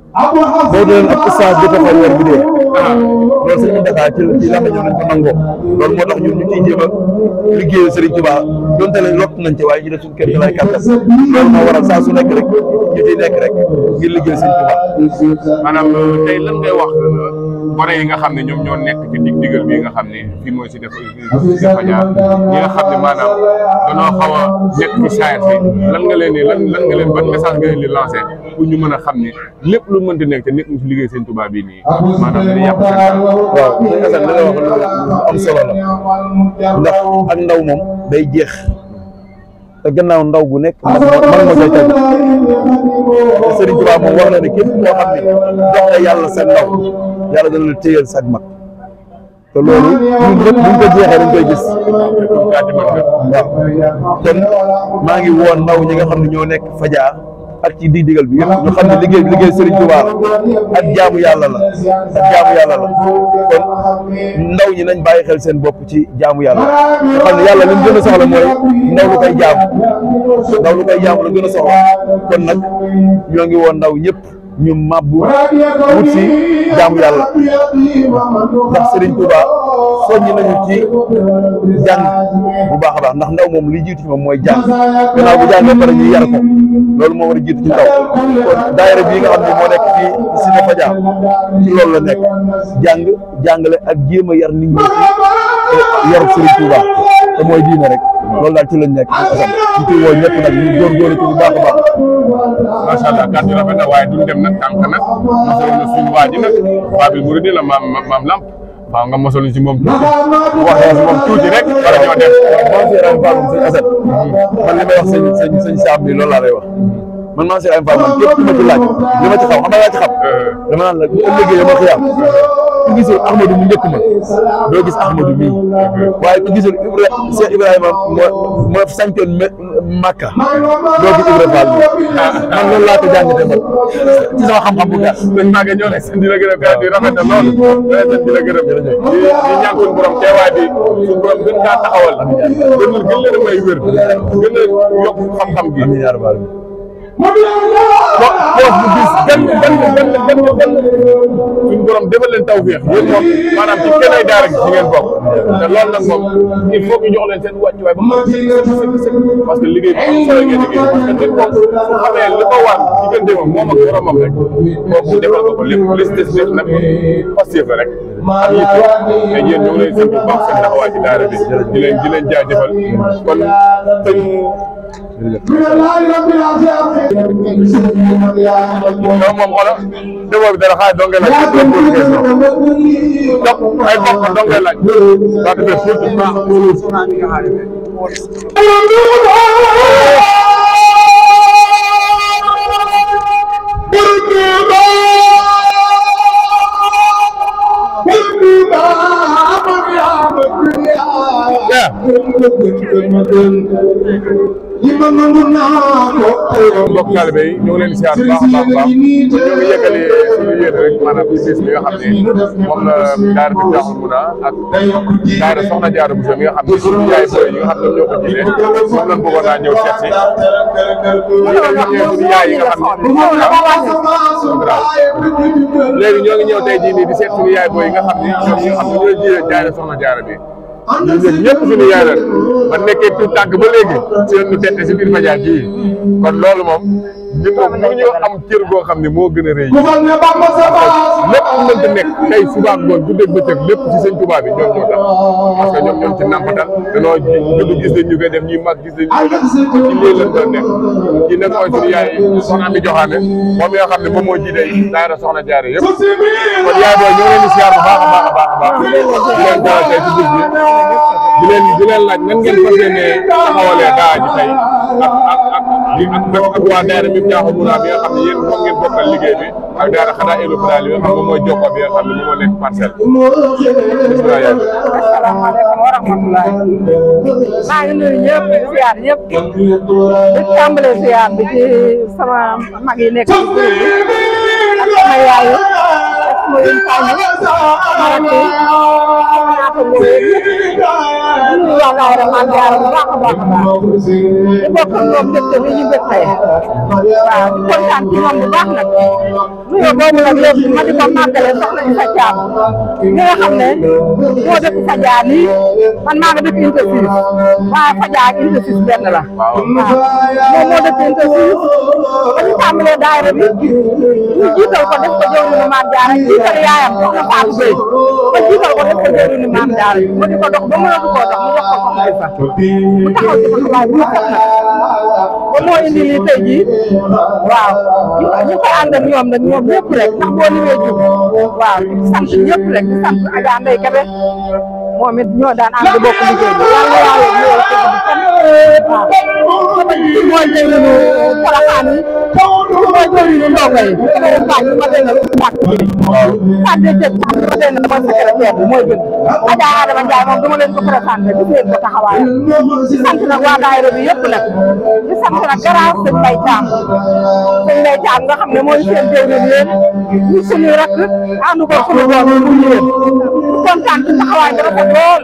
boo doon ab ustaas di ko fay weer bi dee loolu sëñ Mountakha ci ci la ñëw nañ ko nangoo loolu moo tax ñun ñu ciy jéem a liggéeyu Serigne Touba donte ne lott nañ ci waaye ñu def suñu kër gi lay kàttan loolu moo waral saa su nekk rek ñu ciy nekk rek ngir liggéey Serigne Touba maanaam tey lan ngay wax gone yi nga xam ne ñoom ñoo nekk ci dig digal bi nga xam ne fii mooy si def si faja ñi nga xam ne maanaam danoo xaw a nekk ci saayir si lan nga leen di lan lan nga leen ban message nga leen di lancé pour ñu mën a xam ne lépp lu mënti nekk te nekk ñu si liggéey seen Touba bii nii maanaam dañuy yàq seen temps waaw sëñ Assane li nga wax lu am solo la ndax ak ndaw moom day jeex te gannaaw ndaw bu nekk man man moo koy teg te Serigne Touba moom wax na ne képp koo xam ne jox nga yàlla sa ndaw yàlla dana la téyal sag mag te loolu ñun ñëpp buñ ko jeexee dañ koy gis waaw kon maa ngi woon ndaw ñi nga xam ne ñoo nekk Fadia ak ci dig digal bi yëpp ñu xam ne liggéey liggéey Serigne Touba la ak jaamu yàlla la ak jaamu yàlla la kon ndaw ñi nañ bàyyi xel seen bopp ci jaamu yàlla nga xam ne yàlla li mu gën a soxla mooy ndaw lu koy jaamu ndaw lu koy jaamu la gën a soxla kon nag ñoo ngi woon ndaw ñëpp ñu mabbu wut si jaamu yàlla ndax Serigne Touba soññi nañu ci jàng bu baax a baax ndax ndaw moom li jiitu ci moom mooy jàng gannaaw bu jàngee pare ñu yar ko loolu moo war a jiitu ci ndaw kon daayira bii nga xam ne moo nekk fii si ne Fadia ci loolu la nekk jàng jàngale ak jéem a yar nit ñi ci yaru Serigne Touba te mooy diine rek loolu daal ci lañ nekk asam ñu ciy woo ñëpp nag ñu góorgóorlu ci bu baax a baax macha allah kàddu rafet na waaye duñ dem nag tànk nag mosaloon na suñu waa ji nag Babil Mouride la maam maam Lamp waaw nga mosaloon si moom tuuti waxee si moom tuuti rek wala ñoo def man si Ibrahima Fall moom sëñ Assane man li may wax sëñ sëñ sëñ Saam bi loolu laa lay wax man maa si Ibrahima Fall man képp ku ma ci laaj li ma ci xam xam nga laa ci xam dama naan la bu ëllëgee yow ma xiyaam ku gisul Ahmadou mu njëkk ma doo gis Ahmadou mii waaye ku gisul Ibra Cheikh Ibrahima moo moo sancoon Makka doo gis Ibra Fall bi man loolu laa ko jàngatee man ci sama xam-xam bu gàtt. sëñ Maguette ñoo lay sant di la gërëm kàddu yi rafet na lool di la sant di la gërëm di di ñaan suñu borom teewaay bi suñu borom gën kaa taxawal gën gën leen a may wér gën a yokk xam-xam gi amiin yaa rabbal poos bu gis gan gan gan gan gan suñu borom defal leen tawféex yéen moom maanaam ci kenn ay daara gi ci ngeen bokk te loolu nag moom il faut que jox leen seen wàccuwaay ba mu parce que liggéey bi am solo ngeen liggéey parce que nit moom su xamee li ko war diggante moom moom ak boromam rek kooku defal ko ko lépp li si des lépp nag positif la rek ak yitte te yéen ñoo ngi leen sant bu baax seen taxawaay ci daara bi di leen di leen jaajëfal kon sëñ moom moom xoolal déggoo bi dara xaalis dong ngay laaj pour pour question donc ay mbokk dong ngay laaj daa defee pour mbokk taalibe yi ñu ngi leen di siyaar bu baax a baax a baax ñu ngi yëkkali suñu yéene rek maanaam ci bis bi nga xam ne moom la daara bi jaaxul mun a ak daara soxna Jaara Buso mi nga xam ne suñu yaay booy yi nga xam ne ñoo ko jiite moom lañ bëggoon naa ñëw seet si ñu ngi ñëw suñu yaay yi nga xam ne léegi ñoo ngi ñëw tey jii nii di seet suñu yaay booy yi nga xam ne ñoom ñi nga xam ne ñoo jiite daara soxna Jaara bi ñu ñun ñëpp suñu yaay la ba nekkee tout tànk ba léegi si ñu tette si biir Fadial bii kon loolu moom ñun moom mënuñu am cër goo xam ne moo gën a rëy lépp lu mënta nekk tey suba ak ngoon guddeeg bëccëg lépp ci sëñ Tuubaa bi ñoom ñoo tax parce que ñoom ñoom ci nampatal danoo judd gis nañ ñu koy def ñuy mag gis nañ ñu koy def ci lii lañ doon nekk kii nag mooy suñu yaay soxna mi joxaane moom mi nga xam ne moom moo jiite daara soxna jaare yëpp kon yaay booy ñoo leen di siyaar bu baax a baax a baax a baax di leen dalal tey ci bis bi di leen di leen laaj nan ngeen fas yéene taxawalee daa ji tey ak ak ak di ak ak waa daara mi jaaxu mun bi nga xam ne yéen moom ngeen bokkal liggéey bi ak daara xanaa élu daal yi nga xam ne mooy jokko bi nga xam ne moom moo nekk parcelle bisimilah yaay asalaamaaleykum wa rahmatulah maa ngi nuyu ñëpp di siyaar ñëpp di tàmbalee siyaar bi ci sama mag yi nekk ci groupe bi ak sama yaay ak sama yéen fàññi sama rakk yi sama naata ngóobe di nuyu waa daayira Maam Jaara bu baax a baax a baax di bokk ak ñoom mbégte bi ñu bég tey waaw di kontaan ci ñoom bu baax nag nuyoo boobu nag léegi ma di ko màggale soxna Isa Caam ñi nga xam ne moo dëkk Fadial nii man maa nga dëkk Unité 6 waaye Fadial ak Unité 6 benn la waaw moom moo dëkk Unité 6 ba ñu tàmbalee daayira bi ñu jiital ko def ko jëwriñu Maam Jaara jiital yaayam soxna Fatou Gueye ba jiital ko def ko jëwriñu Maam Jaara mu di ko dox ba mënatu koo dox mu jox ko soxna Isa mu taxaw ci taxawaay bu rafet nag ba moo indi lii tey jii waaw ñu ñu koy ànd ak ñoom nag ñoom ñëpp rek ndax boo limee jub waaw di sant ñëpp rek di sant Adja Ndeye Kébé moom it ñoo daan ànd bokk liggéey bi yàlla yàlla ñëw ko di fan waaw sama ji mooy jëriñu Porokhane yi mooy jëriñu ndongo yi Kébé Faye bi ma déngal pàcc bi Fadé Diop ma déngal mooy secrétaire bi mooy gën Adja Adama Ndiaye moom dama leen ko présenté di leen ko taxawaayam di sant nag waa daayira bi yëpp nag di sant nag garage sëñ Mbaye Thiam sëñ Mbaye Thiam nga xam ne mooy seen jëwriñ yéen ñu suñuy rakk ànd ko suñu doom mu yéen kontaan ci taxawaay bi rafet lool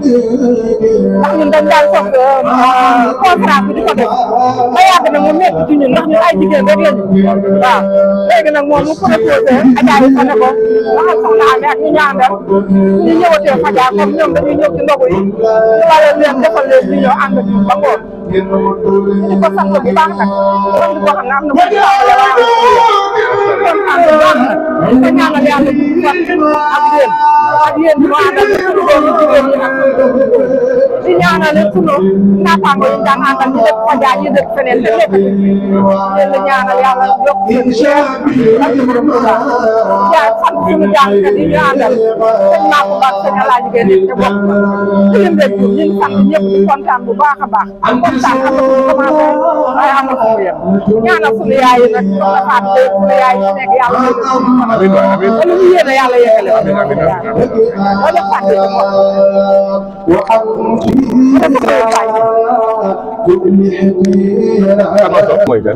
ndax ñun dañ daan soog conférence bi di ko def ba yàgg na mu nekk ci ñun ndax ñun ay jigéen rek lañu waaw léegi nag moom mu proposé Adja yi fa ne ko waxal soxna Amy ak ñu ñaandal ñu ñëwatee Fadial comme ñoom dañuy ñëw ci ndogu yi ñu war leen defal leen ñu ñëw ànd ak ñun ba ngoon di ko sant bu baax nag kon di ko xam ne am na mu tàmbale waaye kontaan bu baax nag di ko ñaanal yàlla di fan ak yéen ak yéen ñu àndal suñu doomu jigéen ñi nag di ñaanal sunu naataango yi daan àndal ñu dëkk Fadial ñu dëkk feneen te nekk leen di ñaanal yàlla yokk seen leer ak borom Tuuba yaa sant suñu jàngkat yi ñu àndal sëñ Makou Ba sëñ Alaaji Gueye nekk te bokk ci lim rek ñu ngi sant ñëpp di kontaan bu baax a baax kontaan am na fu mu commencé waaye am na fu mu yem ñaanal suñu yaay yi nag soxna Fatou Gueye suñu yaay yi nekk yàlla may ko suñu kanam ba lu ñu yéene yàlla yeggale ko wala fàtte ci mooy kan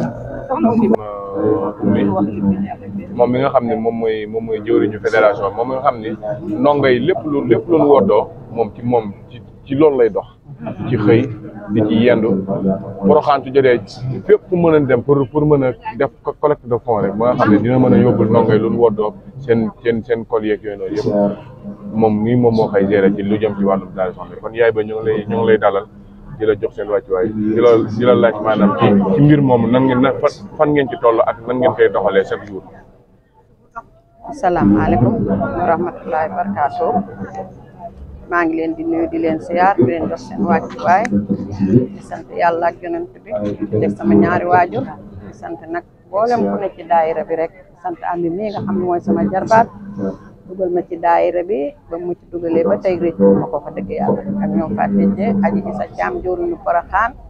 moom mi nga xam ne moom mooy moom mooy jëwriñu fédération moom mi nga xam ni ndongo yi lépp lu lépp lu nu woddoo moom ci moom ci ci loolu lay dox ci xëy di ci yendu Porokhane su jotee fépp fu mën a dem pour pour mën a def collecte de fonds rek ba nga xam ne dina mën a yóbbul ndongo yi lu nu woddoo seen seen seen kol yeeg yooyu noonu yëpp moom mii moom moo koy gérer ci lu jëm ci wàllum daal soxna kon yaay ba ñu ngi lay ñu ngi lay dalal di la jox seen wàccuwaay di la di la laaj maanaam ci ci mbir moomu nan ngeen na fan ngeen ci toll ak nan ngeen koy doxalee chaque jour. asalaamaaleykum wa rahmatulahi barakaatu maa ngi leen di nuyu di leen siyaar di leen jox seen wàccuwaay di sant yàlla ak yonent bi di def sama ñaari waajur di sant nag mboolem ku ne ci daayira bi rek sant Amy mii nga xam ne mooy sama jarbaat dugal ma ci daayira bi ba mu ci dugalee ba tey rëcc ma ko fa dëgg yàlla ak ñoom Fatou aji Isa Caam jooruñu Porokhane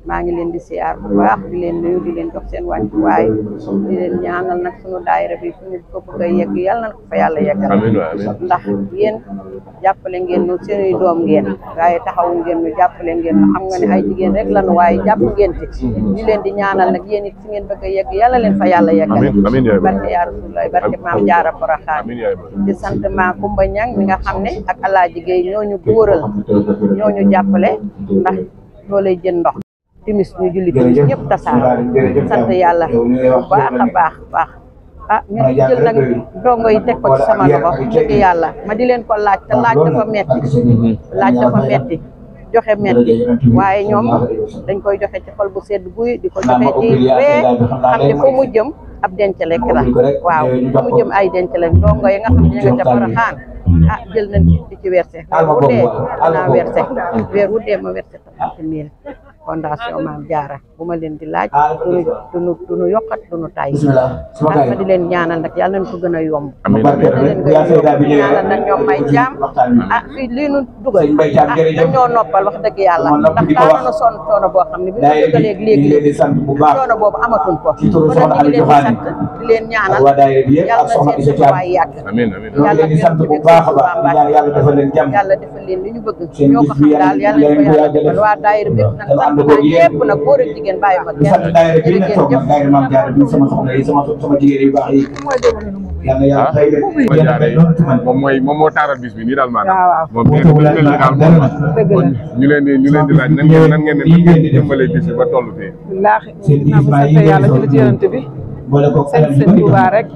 maa ngi leen di siyaar bu baax di leen nuyu di leen jox seen wàccuwaay di leen ñaanal nag sunu daayira bi fu ñu ko bëgg a yegg yàlla na ko fa yàlla yeggal Amiin waay, amiin. ndax yéen jàppale ngeen nu seeni doom ngeen waaye taxawu ngeen nu jàppale ngeen nu xam nga ne ay jigéen rek lanu waaye jàpp ngeen ci di leen di ñaanal nag yéen it fi ngeen bëgg a yegg yàlla leen fa yàlla yeggal Amiin, amiin yaay ba. barke yaa Rasulullaay barke maam jaara Poroxaan amiin yaay ba. di sant maa Kumba Ñang mi nga xam ne ak Alaaji Gay ñooñu góoral ñooñu jàppale ndax loo lay jën ndox timis ñu julli timis ñëpp tasaar sant yàlla bu baax a baax baax ah ñu ngi jël nag dongo yi teg ko ci sama loxo dëgg yàlla ma di leen ko laaj te laaj dafa metti laaj dafa metti joxe metti waaye ñoom dañ koy joxe ci xol bu sedd guy di ko joxe ci ree xam ne fu mu jëm ab denc lekk la waaw fu mu jëm ay denc lekk ndongo yi nga xam ne ñu nga ca Porokhane ah jël nañ ci di ci verser weer wu dee dinaa verser weer wu dee ma verser trente mille fondation Maam Jaara bu ma leen di laaj duñu duñu duñu yokkat duñu tay ah ma di leen ñaanal nag yàlla nañ ko gën a yomb Amiin, amiin. yàlla leen gën a yomb ñaanal nag ñoom may jaam ah fii lii nu dugal ah dañoo noppal wax dëgg yàlla ndax daanaka sonn coono boo xam ne bi ñu dugalee léegi coono boobu amatuñ ko kon nag ñu ngi leen di sant di leen ñaanal yàlla na seen sutuwaay yàgg amiin amiin. yàlla leen sant bu baax a baax yàlla defal leen jàmm yàlla defal leen li ñu bëgg ñoo ko xam daal yàlla leen ko yàlla defal waa daayira bi nag sant naa ñëpp nag góor ak jigéen bàyyi ma kenn jërëjëf jëf daayira maam jaara bi sama soxna yi sama sama jigéen yu baax yi yàlla yàlla fay leen ma jaaree moom mooy moom moo taaral bis bi nii daal maanaam. waaw waaw. moom nee na bis mel ni daal moom la. kon ñu leen di ñu leen di laaj nan ngeen nan ngeen nan ngeen di jëmbalee bis bi ba toll fii. wallaahi naa bu sant yàlla ci la ci yonent bi sant sëñ Tuubaa rek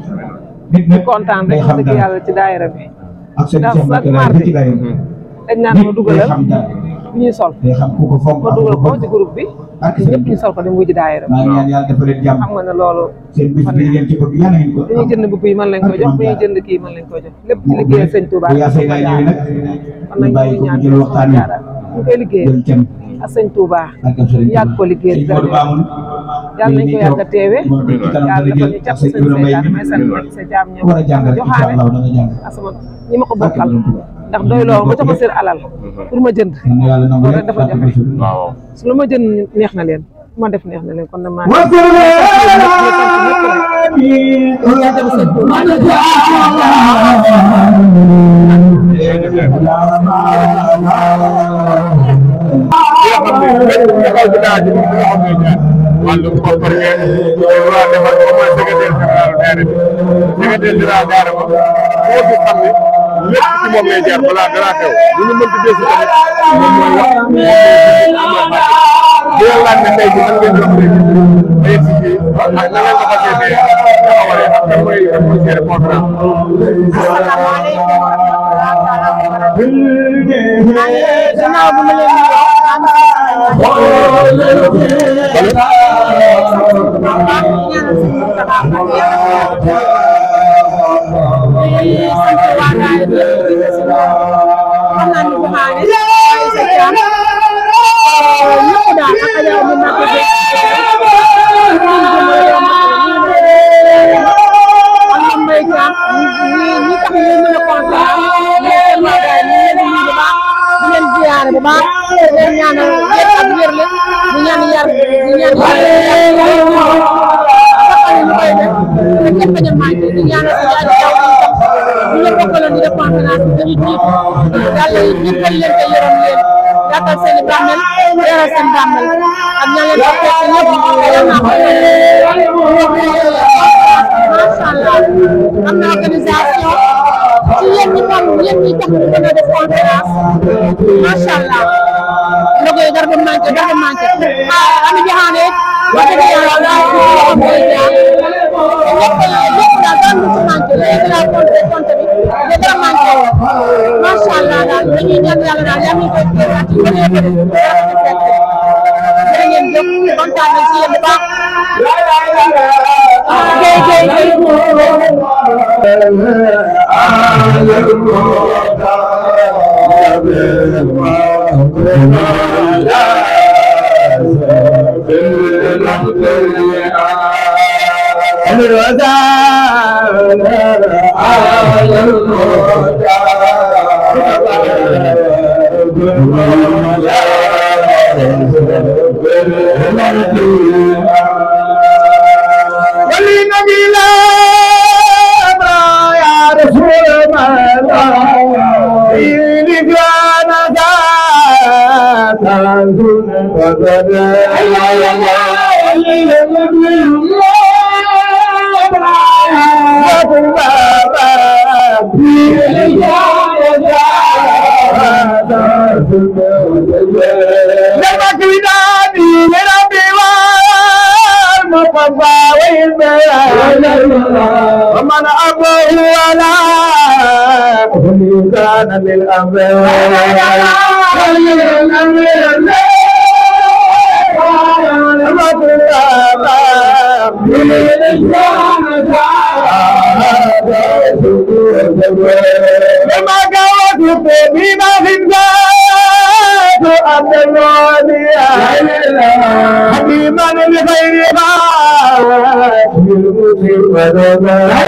di kontaan rek wax dëgg yàlla ci daayira bi ak seen ndax Cheikh chaque Mbacke laay mardi ci daayira dañ naan ma dugalal bu ñuy sol day xam ku ko fonk ma dugal ko ci groupe bi ñëpp ñu sol ko dem wuji daayira maa ngi ñaan yàlla defal leen jàmm xam nga ne loolu seen bis bi ngeen ci bëgg yàlla ngeen ko bu ñuy jënd mbubb yi mën lañ koy jox bu ñuy jënd kii mën lañ koy jox lépp ci liggéeyal sëñ Touba bu yaa say naa ñëwee nag kon nag ñu bàyyi ñu ko ñaan mu jël waxtaan wi ñu koy liggéeyal jël cem ak sëñ Touba ak am sëriñ ñu yàgg ko liggéeyal sëñ Modou Mamoun yàlla nañ ko yàgg a teewe ci kanam yàlla dana dafa jël ñu ak cat sëñ sëñ Ibrahima Mbaye Seytaane may sant sa jaam ñëw war a jàng rek incha joxaale allah da nga jàng ak sama ñi ma ko bokkal ndax doy loo ma jox ma seen alal pour ma jënd yàlla nangu loolu rek rek dafa jafe waaw. su lu ma jënd neex na leen su ma def neex na leen kon nag maa wàllum koppar ngeen waa defar ko mooy secrétaire général maire bi secrétaire général daara ba koo fi xam ne lépp ci moom lay jaar balaa dara xew lu ñu mënti desi tamit moom mooy wax moom mooy di leen laaj ne tey ji nan ngeen dox rek ba yegg si fii ak na ngeen ko fas yéenee taxawalee ak kan mooy kan mooy gérer programme gannaaw bu ma leen bu baax leen ñaanal yéen ak wér la di ñaan yar di ñaan yàlla saxal ñu koy def te kenn bañ a manqué di ñaanal si yàlla taw ñu leen bokkaloon di def conférence bi dañuy tiit yàlla ñëppal leen te yërëm leen yàttal seen i bàmmeel leeral seen bàmmeel ak ñaan leen ko fekk ñëpp yal naa ko macha allah am na organisation ci yéen ñi moom yéen ñi tax ñu mën a def conférence macha allah ndogo yi dara du manqué dara du manqué ah Ami Diakhane wax dëgg yàlla daal di ko wax mooy jaar lépp lépp daal dara du ci manqué léegi daal compte compte bi mais dara manqué woon macha allah daal dañuy ñaan yàlla daal yaa ngi koy teewaat ci bëri bëri dara du fekk jërë ngeen jëf kontaan nañ ci yéen bu baax. Guèye Guèye Thank you. ولنبي لا يا رسول الله إني كان ذات عزم وبدا لما كنادي لربي والمصطفى والبيان ومن أبوه ولا كان لما قوت بما في الذات أبد الوالي حكيما لغير ما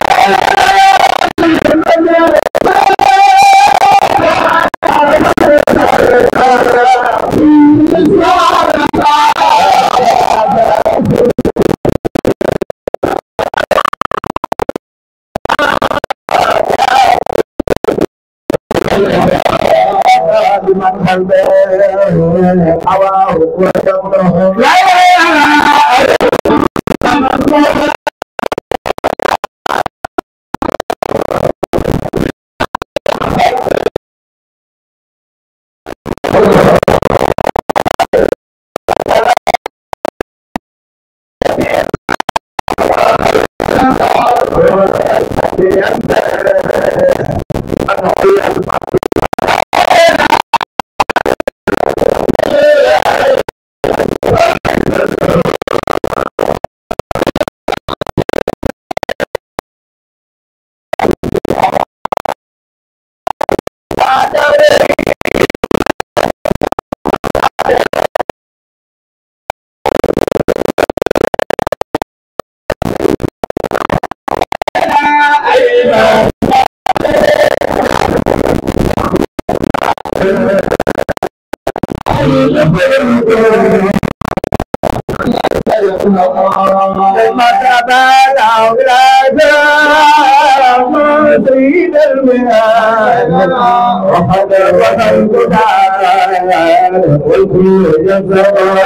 والكل يزرع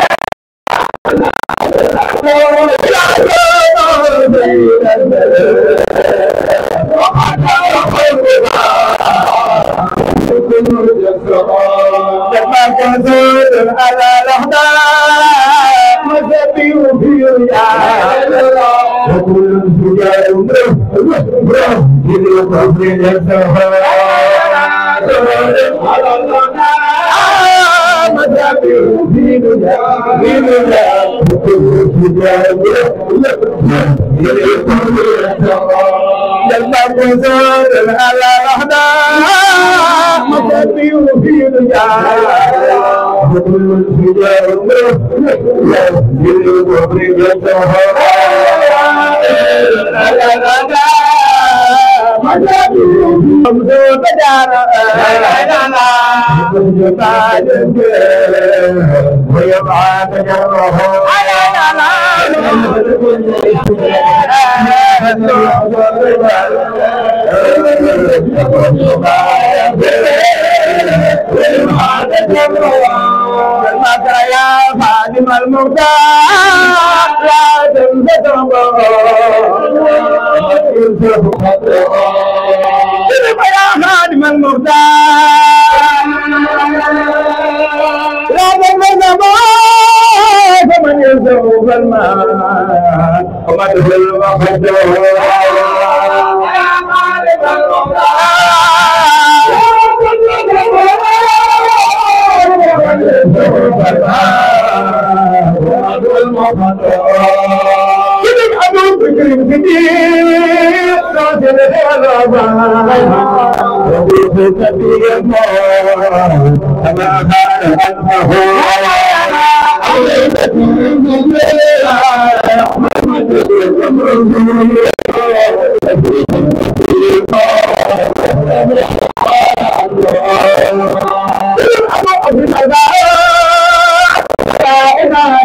لما كنت على الأحداث مسبي في رياض وكل الفجار إذ يقضي لما كنت على الأحداث مسبي في رياض وكل الفجار إذ يقضي يا خادم المختار لا تنسى يا خادم المختار لا تنسى فمن يسوق الماء ومن تهل وحده يا خادم كذب أبو بكر كثير راجل الغابة وفي سبيل الله كما كان أنه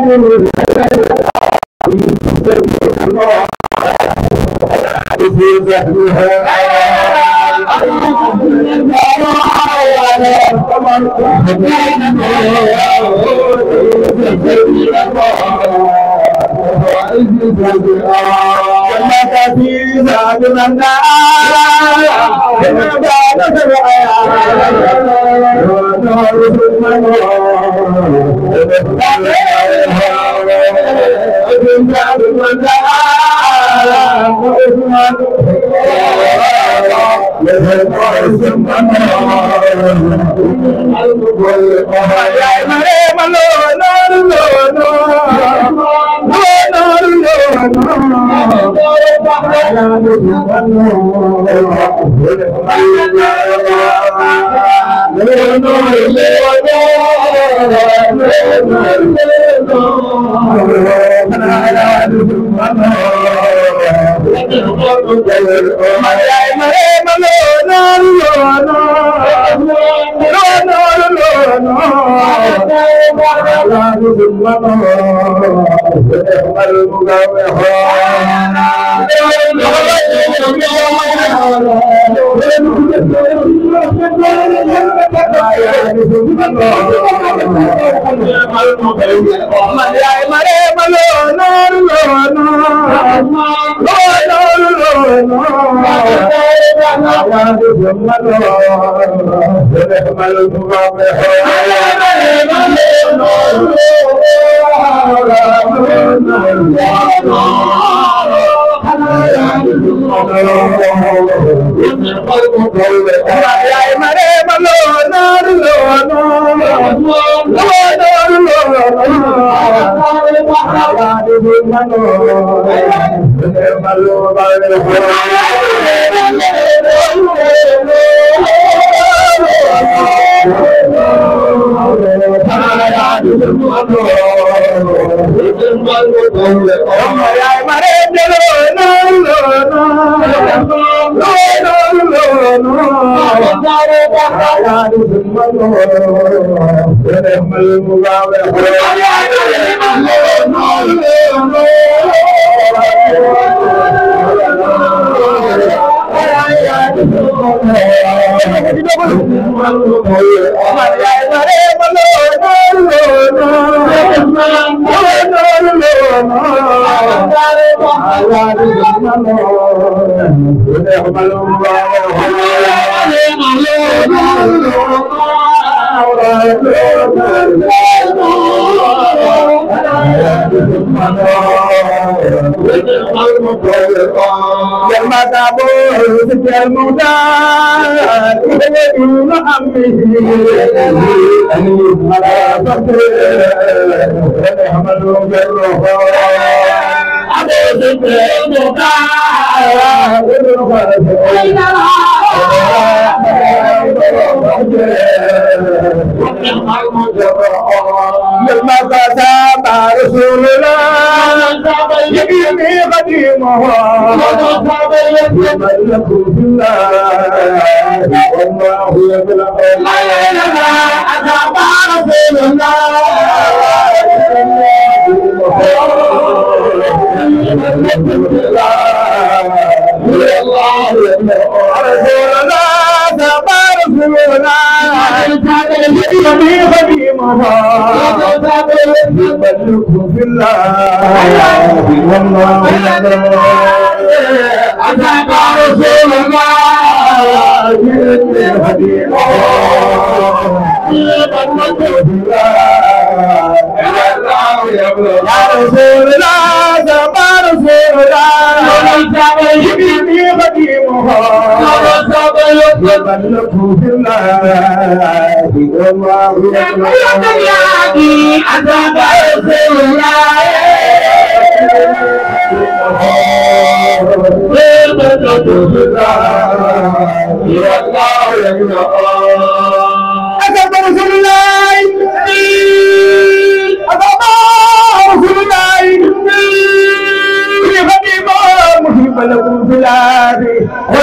ولا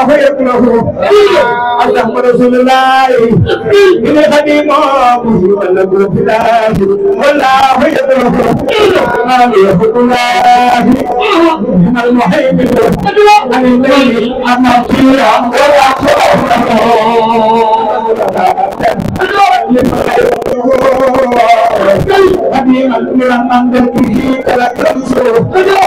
والله يكره أصدق رسول الله إن خديمه ولا بالله والله يكره ما يحب الله من المحيط عن الليل أما فيها ولا حبيب المن من به كلا تنصر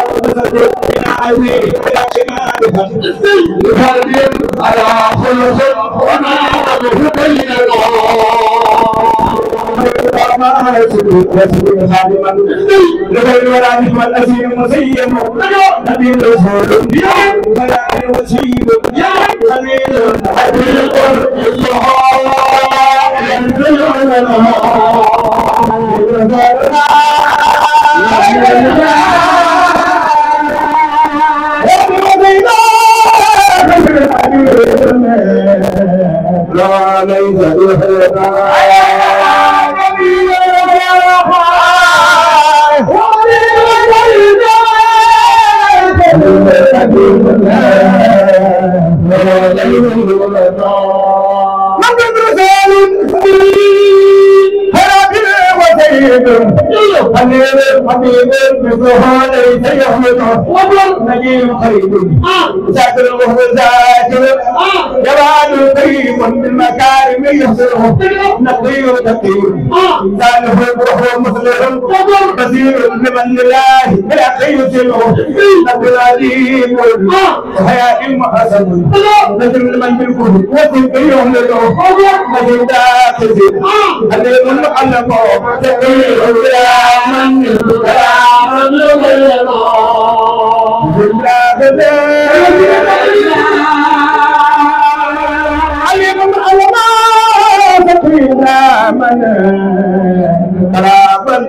على خلق وما بين ما يسلك يسلك خادما لغير ولا نجم الأسير مسيم نبي رسول ولا وسيم يا خليل حبيب لا ليس حبيب حبيب مثلها ليس يحمد نجيب خير ساكر وهو ذاكر جواد طيب بالمكارم يحسنه نقي تقي سالف وهو مسلم بصير لمن لله بلا يسلمه نقي عليم وحياء محسن نجم لمن بالكل وسيق يهلكه نجم داخل عليم معلمه تقي يا من يا من عليم علماء تقينا من قرابا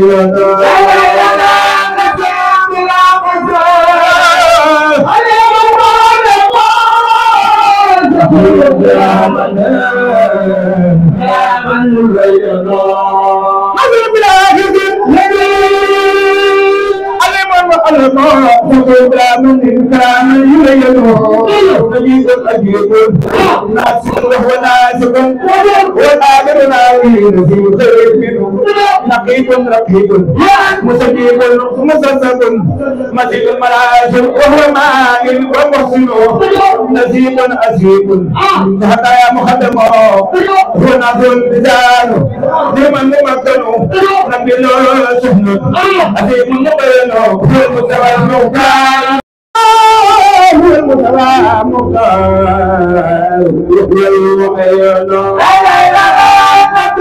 من كان يلينه نجيب الأجيب ناسك وناسك والآخر ناوين في خير منه نقيب رقيب مسجيب مسسب مسيب المراشد وهو مائل ومحسن نسيب أسيب حتى يا مخدم هو نازل بزان لمن ممكن نبي له سهن أسيب مبين هو المستوى المكان هو المستوى المكان يحيي الحياة لا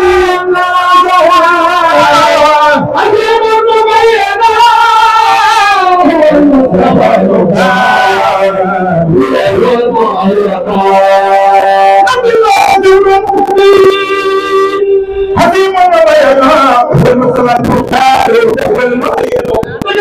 حكيم وبيانا والمصطفى المختار والمعين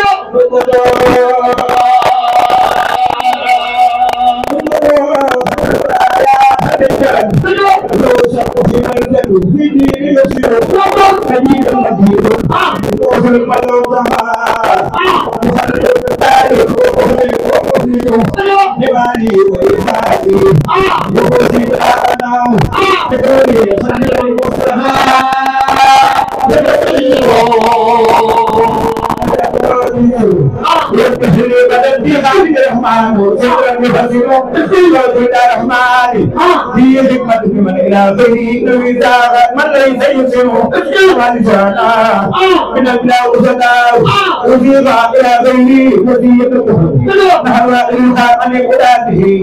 في حكمة من إلى غيره إذا من ليس يسمع ولسانا من البلاء وسداو وفي إلى غيره وسيته نحو إلقاء عن إقدامه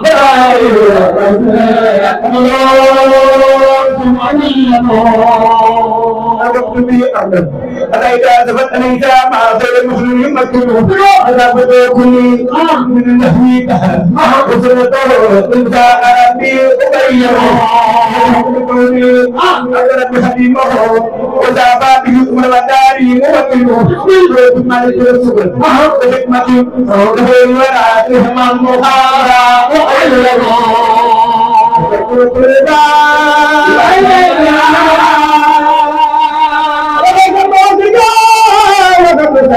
أردت به أعلم ألا إذا زفت أن إذا مع غير المسلم يمكنه ألا بدأ كل من النهي كهل وسنته إذا أربي أبينه أجرت بحبيبه وزعبا به أمر وداري موكله ثم لترسل بحكمة وغير ولا تهم المخارى وغيره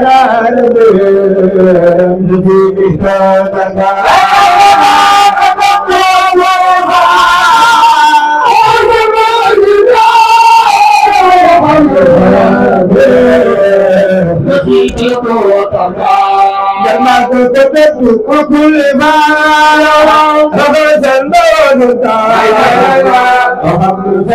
Thank you. كما كتبت وكل ما رفض النور وحمد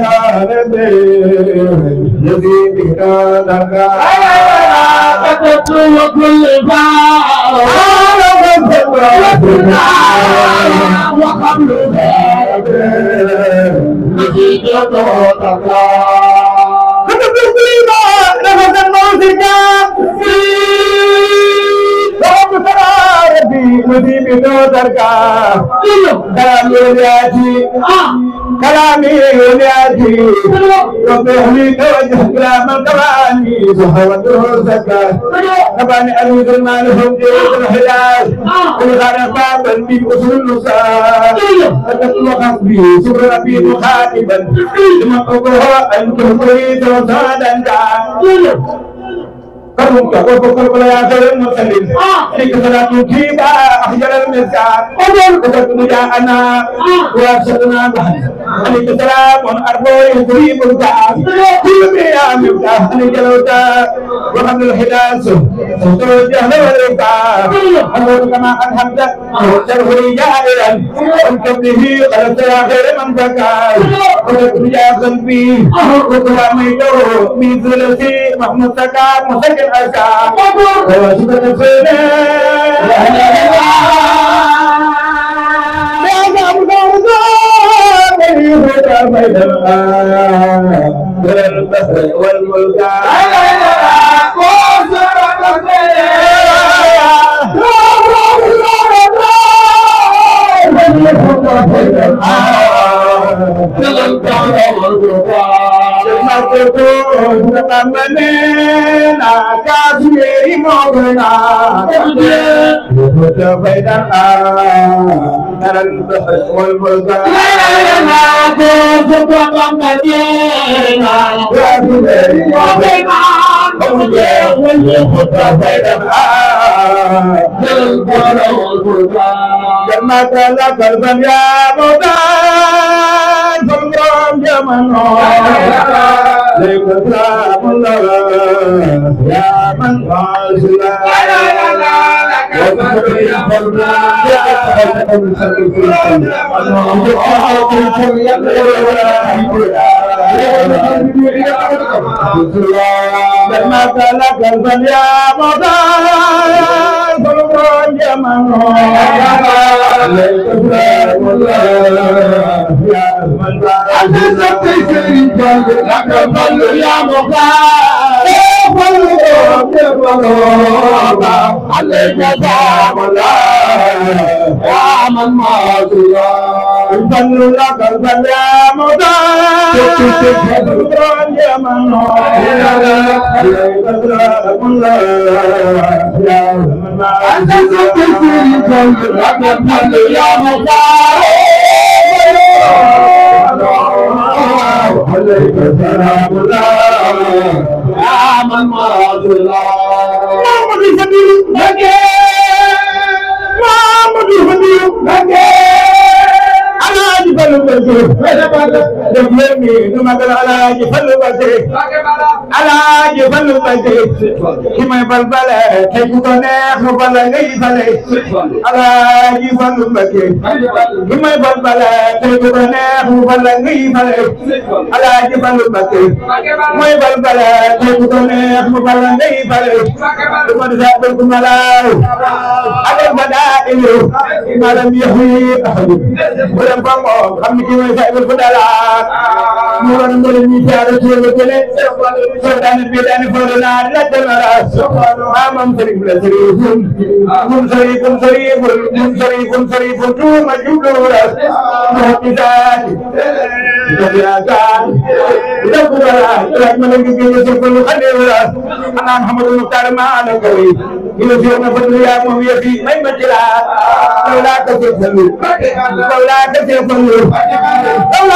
الذي بكرامك كتبت وكل ما رفض النور وحمد الذي بكرامك كتبت كل ما رفض النور ربي بدودك كلامي ولياتي كلامي ولياتي وبهلي توجه كلام الكواني سهوة الزكاة كباني ألوذ المال هم جيد الحجاز ولغانا بابا بأسر النساء أتت وخصبي سر ربي مخاطبا لمن أبوها أنتم تريد وزادا كرمك وفقر يا خير المرسلين عليك صلاة كيبا أخجل المسكار وقد جاءنا وأرشدنا بعد عليك سلام أربو يسريب الكعب كل بيا مفتاح عليك الوتا وحمد الحداث سلطة الجهل والإبقاء أمور كما أنحمد شرفه جائرا وانكبه قلت يا خير من فكار وقد جاء قلبي وكراميته من ثلثي محمود سكار مسكن أسكار وشكرا سنة جمعت لك البن يا مدان فالقرآن جمعنا لك سلام الله يا من غازلا جمعت لك البن يا مدان فالقرآن جمعنا عليك سلام الله يا من مراد الله محمد الفضيل نجي محمد الفضيل نجي على جبل البدر دفلني ثم قال على جبل البدر على جبل البدر كما يبلبل كيف تنيخ بلا غيفل على جبل البدر كما يبلبل كيف تنيخ بلا غيفل على جبل البدر كما يبلبل كيف تنيخ بلا غيفل ثم تسابق ملاو على البدائل ما لم يحيي أحد ولم فمو xam ni kii mooy Saïbul Fadalaat mu war a mën a ñuy jaaree ci yëngu télé soo daane bii daane fóodo naa la demara maamam sëriñ la sëriñun mun sëriñun sëriñun mun sëriñun sëriñun tuuma jubluura mu ci saati Jagaan, ila kubara, ila mana gigi yusuf lu khadira, ana Muhammad Mukhtar mana kali, ila siya na fadlu ya mu ya fi may matila, wala ka fi falu, wala ka fi falu, wala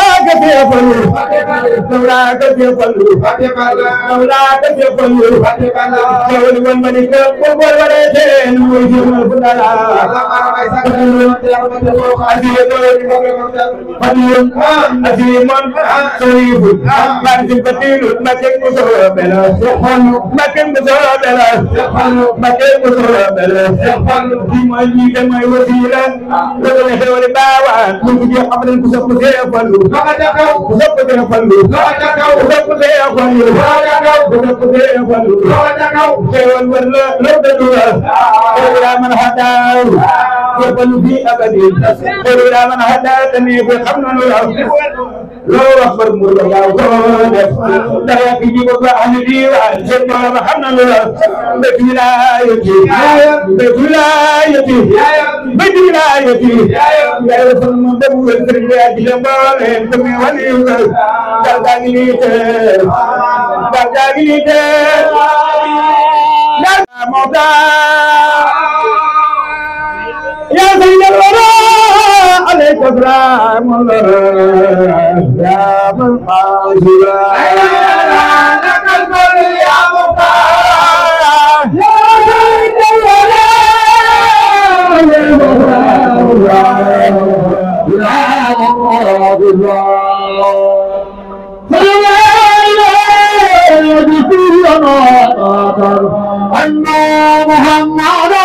loo wax bar mu la gaaw koo def dara ki ji ko ahli diwaan seen borom xam na lu la mbét wilaayati mbét wilaayati mbét wilaayati yàlla fan ma dem wër kër gi ak jëm boole ko mi wali wër dal daa ngi nii te dal daa ngi nii te dal moo daa يا سيد الورى عليك سلام الله يا من حاصلا لك الكل يا مختار يا سيد الورى أن محمد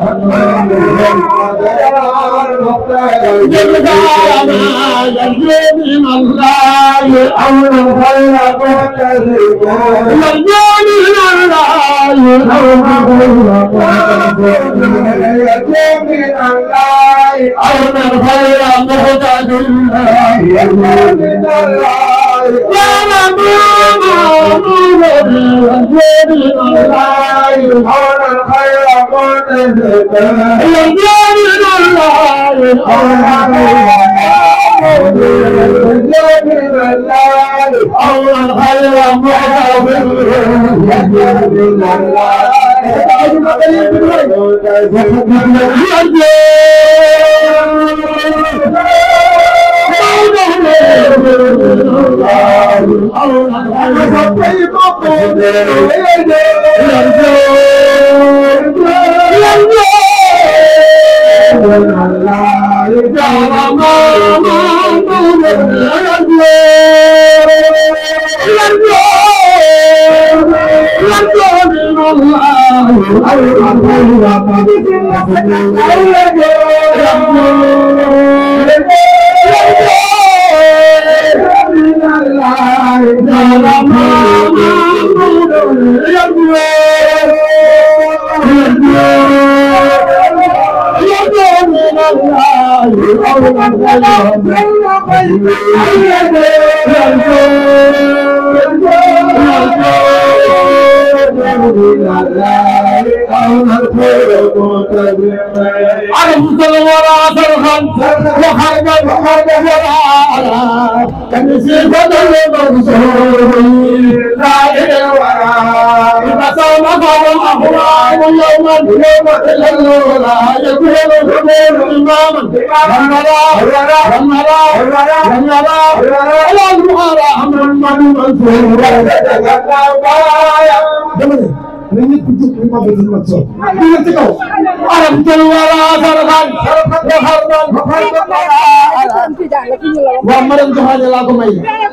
waaw madame Joxaane laa ko may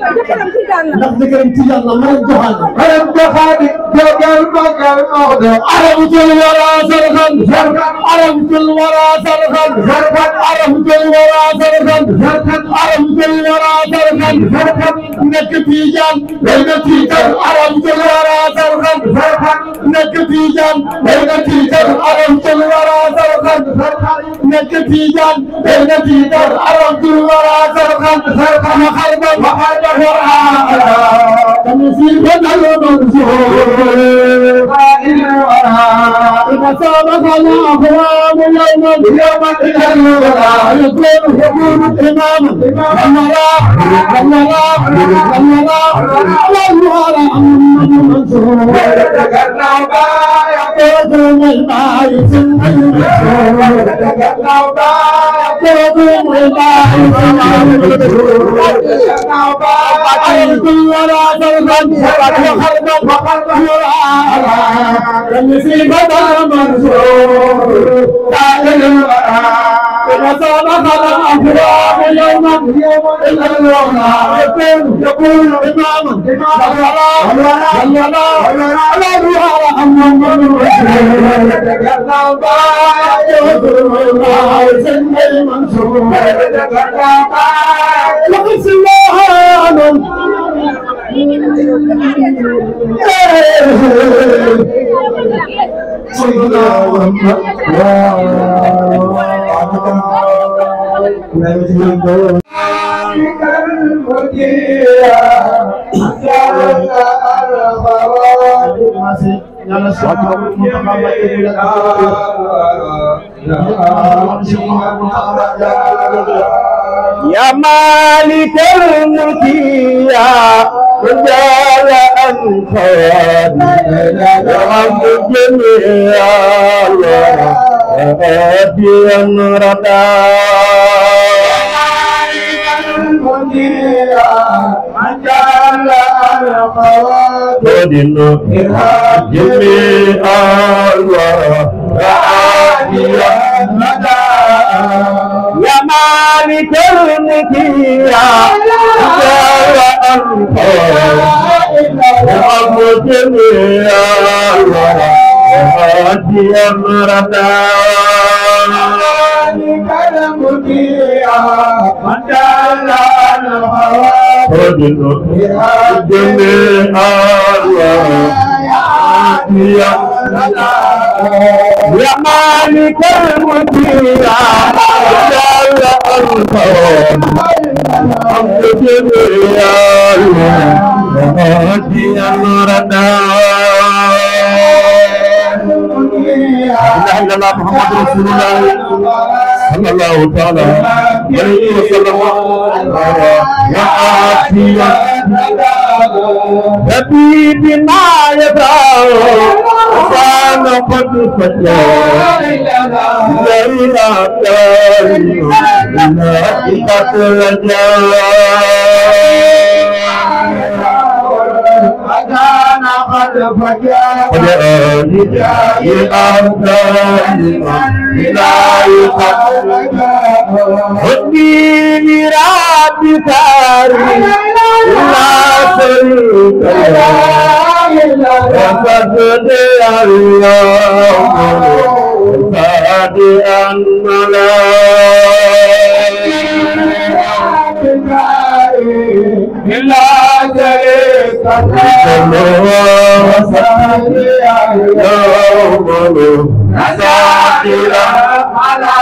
ndax jëkkëram Tijaan la madame Joxaane madame Joxaane jogal magal Maodo arabu tul wara sarxan arabu tul wara sarxan arabu tul wara sarxan arabu tul wara sarxan nekk Tijaan day na tiitar arabu tul wara sarxan nekk Tijaan day na tiitar arabu tul wara sarxan nekk Tijaan day na tiitar arabu tul wara sarxan ma xarba ma xarba wara كمثير بدل منصور قائل الورى إذا سابق الأقوام يوما يوما إلى الورى يكون يكون إماما والورى والورى والورى والورى محمد منصور تكلم بايع قوم الباعث المنصور تكلم بايع قوم الباعث المنصور تكلم بايع ولا ترغب وخربا وخربا كمثل بدر منصور تعالى الورى وسابق الأفراد يوما يوما إلى الورى يكون يكون إماما والولا والولا على الورى أمام الرسول يتكلم بايع يوم المنصور يتكلم بايع لقد سواها يا مالك الملك يا من جعل أنت رب الجميع هاديا ردا ودين جميع هاديا ردا يا مالك الملك يا جعل أنت رب الجميع هاديا ردا فضل جميع يا يا مالك الملك يا جل الكون حمد جميع هاديا ردا لا اله الا الله محمد رسول الله صلى الله تعالى عليه وسلم يا عافية حبيبي ما يدعو كان قد فتى لا إله إلا الله أكان قد فجاء فجاءني أمثال لا يقدر حبي لرب كاري لا شريك له وقد اليوم صادئا إلا شريك له يوم نساكرا على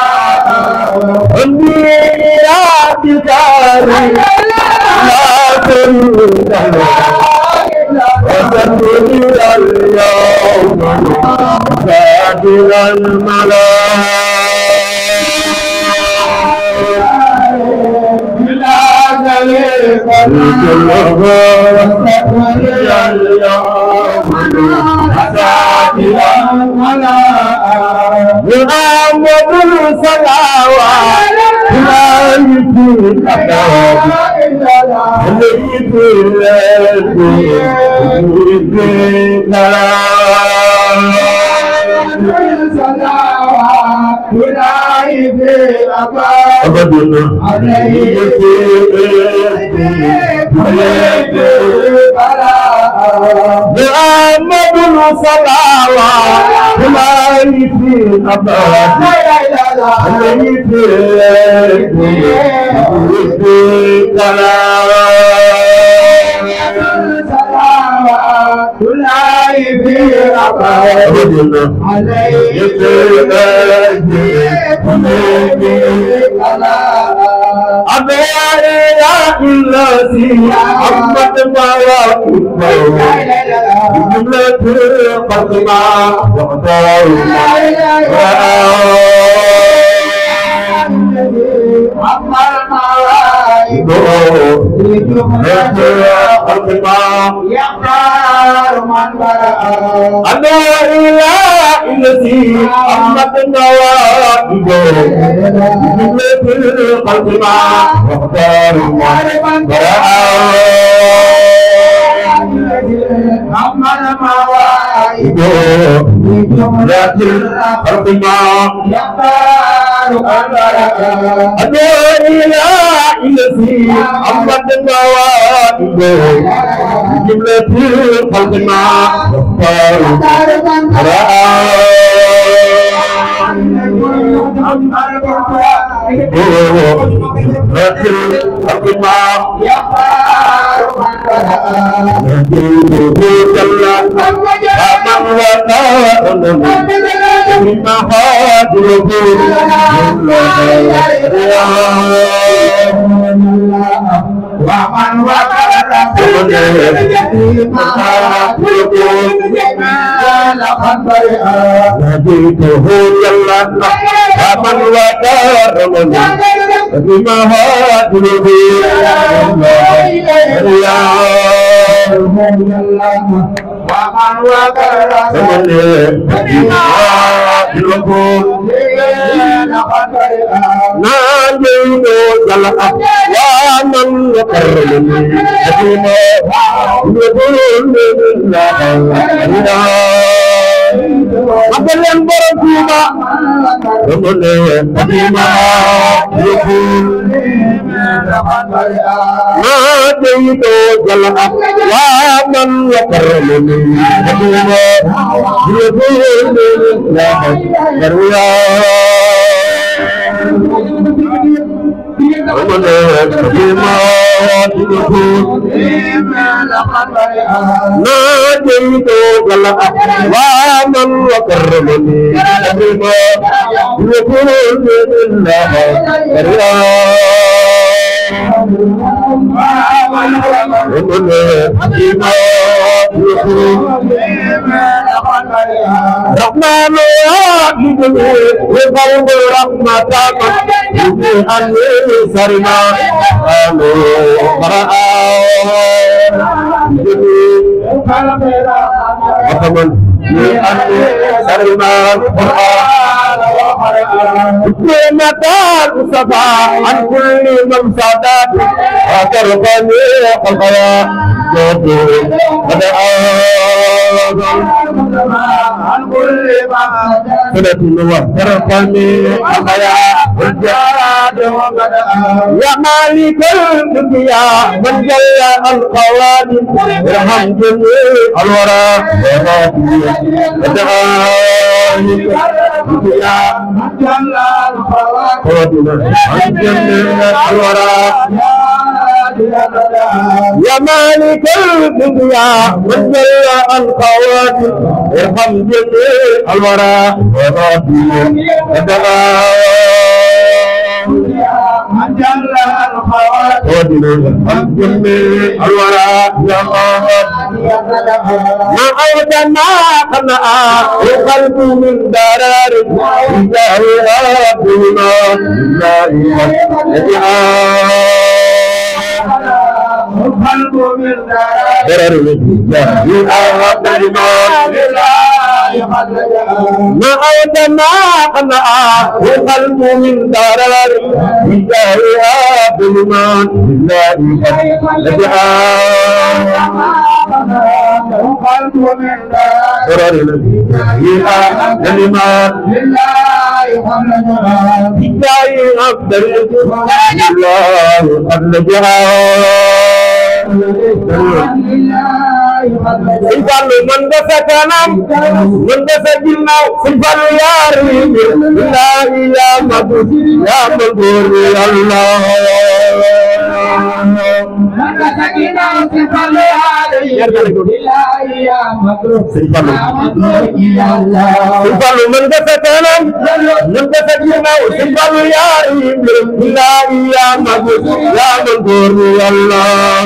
حبي لرب كاري لا شريك له وسجد اليوم ساجد محمد صلوات لا يجيب محمد صلوات لا يجيب الذي عمت جملة قدما وقدار أنا إله الذي أمت النوائب جملة القلب مع واختار جملة القلب مع أنا إله الذي أمت النوائب جملة القلب مع واختار ومن وكل نبيته جل ومن ودار من بما هاجره ومن وكل ومن بما هاجره ناديته جل ومن وكرمني بما يقول الله magal leen borom Tuuba dama ne bima yëful ناديت جل أقواما وكرمني حكيما يقول لا يرويا ومن حكيما ناديت جل أقواما وكرمني حكيما يقول لا يرويا رحمن وقلب رحمة من أني سرنا قالوا قرأ وكمن من أني سرنا القرآن نتال صفا عن كل من صادات وترقني خلقيا جود بدأ عن كل من وترقني خلقيا والجاد وبدأ يا مالك الدنيا من جل القوانين ارحم جميع الورى بدأ يا مالك الدنيا من جل القوات ارحم جميع الورى من جل الخوات ارحم جميع الورى يا ما أودنا قناع القلب من درار الله ربنا الله القلب من درار الله ربنا ما أودنا قناع القلب من درار الله ربنا الله القلب من درار كلمات لله عبد الله قد Sëñ Fallu mën nga sa kanam mën nga sa ginnaaw Sëñ Fallu yaar yi billahi yaa mag yaa mag góor yàlla Sëñ Fallu Sëñ Fallu mën nga sa kanam mën nga sa ginnaaw Sëñ Fallu yaar yi billahi yaa mag yaa mag góor yàlla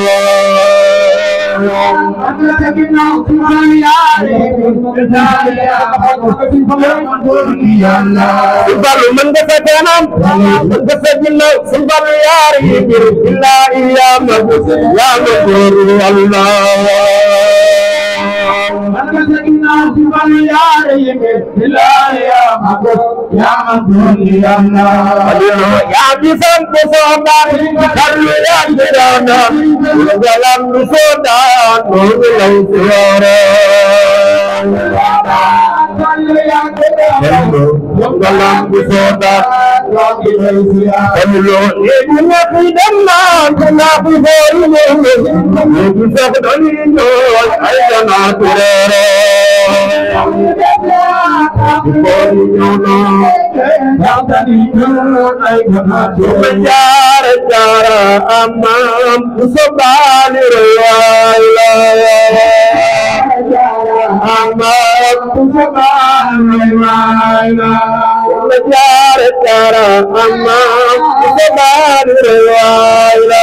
Simbalu mën nga sa kanam mën nga sa ginnaaw simbalu yaar yi bir billahi ya mag ya mag Allah ya bisan ko soba kalu ya jirana galam soda no lai sore galam soda Kamilo ebi na fi damma kuna fi hori ne ebi sa ka dani no ai da na turere Hori no no Jara jara amam Musobani rewala Amam Musobani rewala Jara jara amam Musobani rewala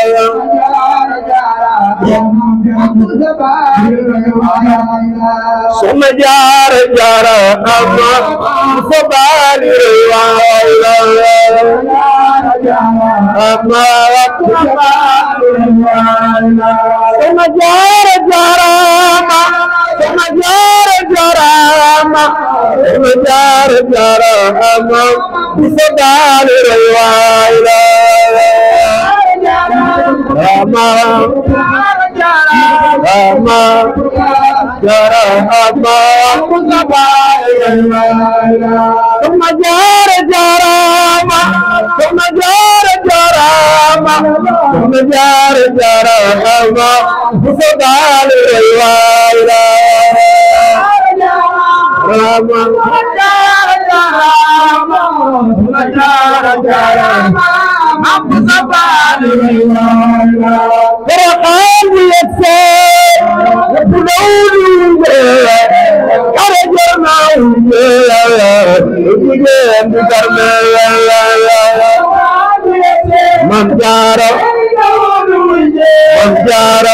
Soma jara jara amam Musobani rewala Soma jara jarama Soma jara jarama Soma jara jarama Bisa dali rewala Rama Rama Jara Rama Soma jara jarama Soma jara jarama soxna jaara jaara ama bu so daale way waayla rama jaara jaara ama soxna jaara jaara ama bu so daale way waayla karaxaan bu yetse bu dawlu kara jarna jigéen bi garme Mam Jaara Mam Jaara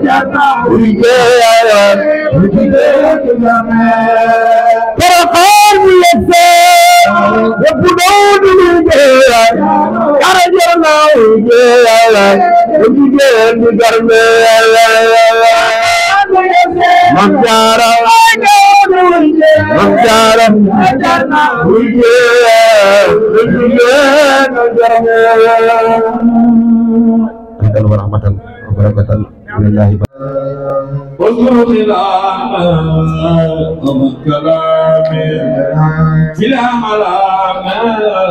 Porokhane bu yegse yëpp doodu liggéey kara jar na liggéey jigéen bi garme Mam Jaara Mam Jaara wa rahmatan wa barakatan lillahi واذكر خلافه ومن كلامه بلا ملامه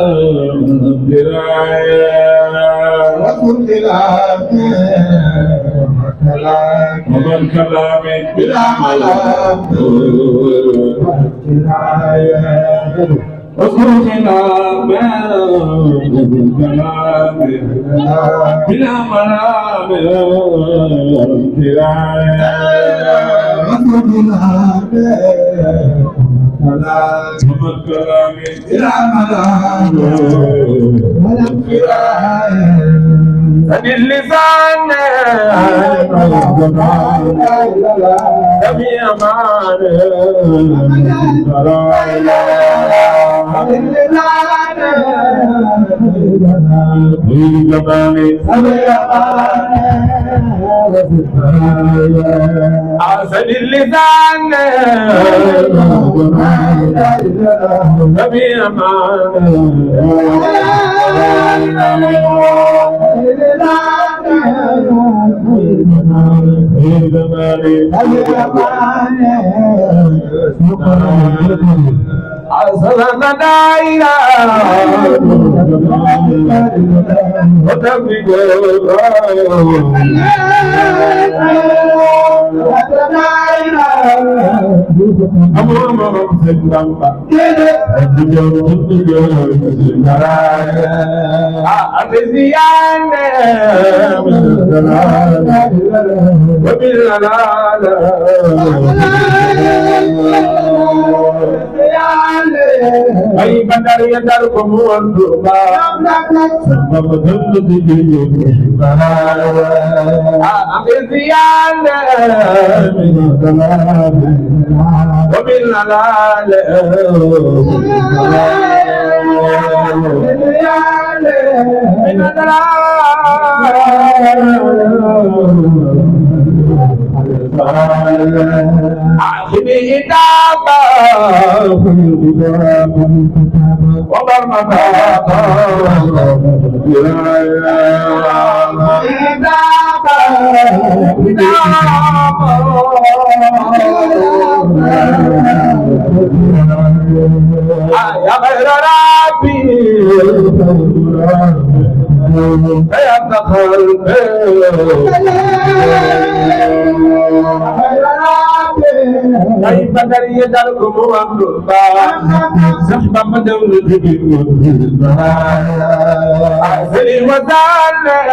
درايه واذكر خلافه ومن كلامه بلا ملامه درايه واذكر خلافه ومن كلامه بلا ملامه سد اللسان سمي أمان أسد اللسان سمي أسلم دائرة أمور مرم سنبamba أبزيان أي بدر يدركم والدربا سبب ذل ذي أبزيان وبالنلال من آخذ إتابا وبر يا غير ربي يا خلق ay badar yi dal ko mu am lu ba sax ba ma dem lu digi asli wa dal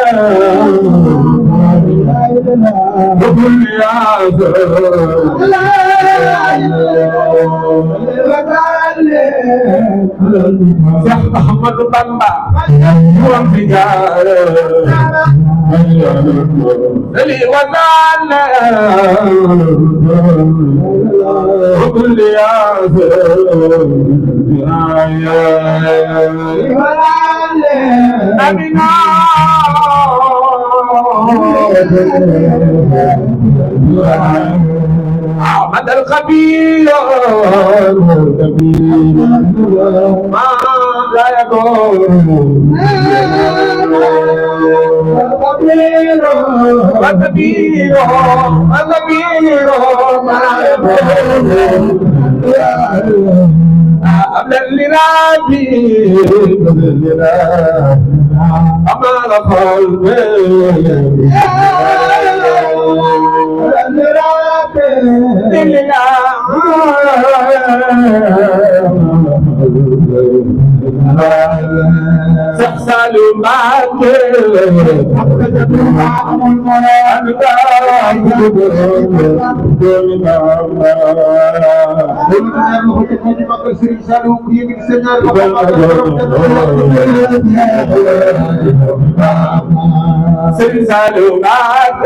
بكل يا محمد بامبا هو في جار لي وزال وكل يا أمينا أحمد الخبير ما لا يكون الكبير الكبير ما يكون أبدا لربي أمان قلبي سأسأل معك سلسل معك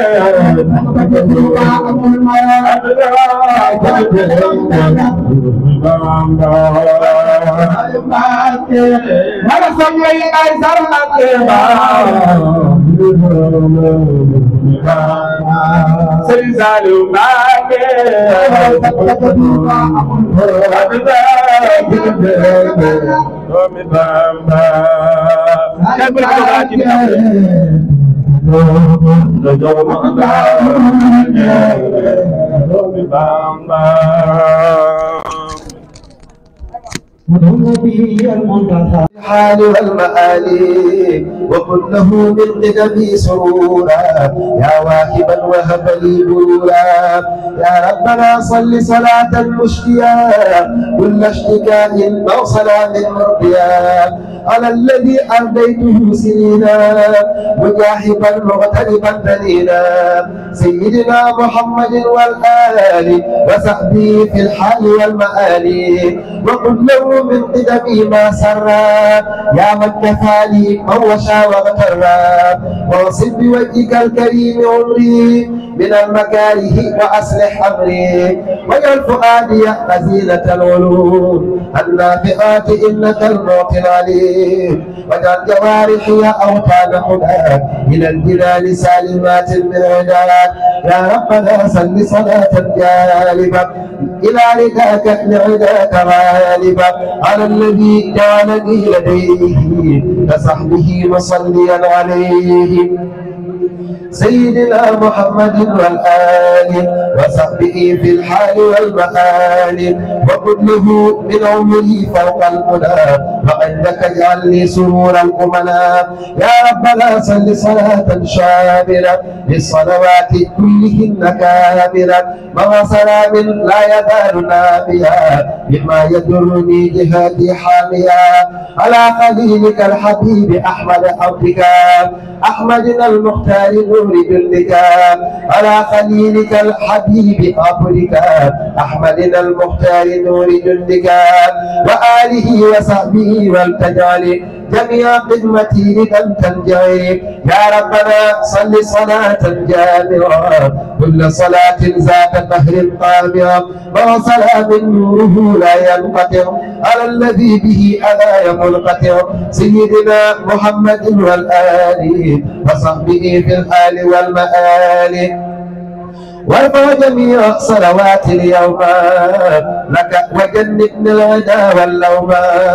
Mana sampai aisar nak Selalu make Kami bamba Kan berdoa kita Kami bamba الحال والمآلي وكن له من قدمي سرورا يا واهبا وهب لي برورا يا ربنا صل صلاة مشتيا كل اشتكاء أو صلاة مرضيا على الذي أرديته سنينا مجاهبا مغتربا دليلا سيدنا محمد والآل وصحبه في الحال والمآل وقل له من قدمي ما سرا يا من كفاني موشا واغترا واصب بوجهك الكريم عمري من المكاره واصلح امري واجعل فؤادي خزينة العلوم النافعات انك المعطي العليم واجعل جوارحي اوطان هداك الى الجنان سالمات من عداك يا ربنا صل صلاة جالبة إلى رداك لعداك غالبا على الذي جعلني لديه كصحبه مصليا عليه سيدنا محمد والآل وصحبه في الحال والمآل وكله من عمره فوق المنى وعندك اجعل لي سرور الأمناء يا ربنا صل صلاة شاملة للصلوات كلهن كاملة مع سلام لا يزال نافيا بما يدرني جهادي حاميا على خليلك الحبيب أحمد عبدك أحمدنا المختار نور جلدك على خليلك الحبيب عبدك أحمدنا المختار نور جلدك وآله وصحبه والتجعل جميع خدمتي لك تنجعي يا ربنا صل صلاة جامعة كل صلاة ذات قهر قامعة وسلام نوره لا ينقطع على الذي به ألا ينقطع سيدنا محمد والآل وصحبه في الآل والمآل وارفع جميع صلوات اليوم لك وجنبنا العدا واللوم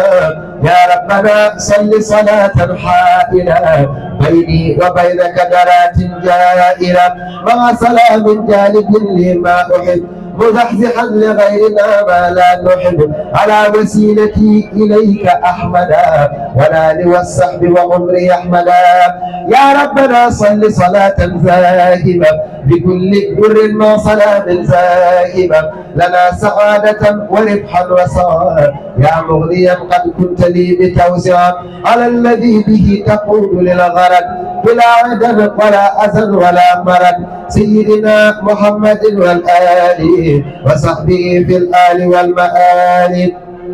يا ربنا صل صلاة حائلة بيني وبينك درات جائرة مع سلام جالب لما أحب مزحزحا لغيرنا ما لا نحب على وسيلتي إليك أحمدا والآل والصحب وعمري أحمدا يا ربنا صل صلاة زاهمة بكل بر ما سلام زاهمة لنا سعادة وربحا وسعادة يا مغنيا قد كنت لي بتوسعا على الذي به تقود للغرض بلا عدل ولا أذى ولا مرض سيدنا محمد والآل وصحبه في الآل والمآل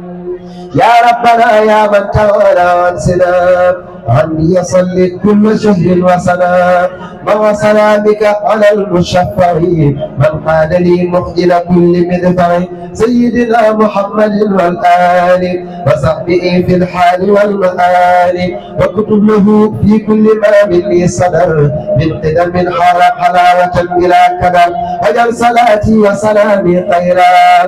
يا ربنا يا من تولى عن سنام عني يصلي كل شهر وسنة مع سلامك على المشفع من قال لي مخجل كل مدفع سيدنا محمد والآل وصحبه في الحال والمآل واكتب له في كل ما مني صدر من قدم حال حلاوة بلا كدر واجعل صلاتي وسلامي خيرا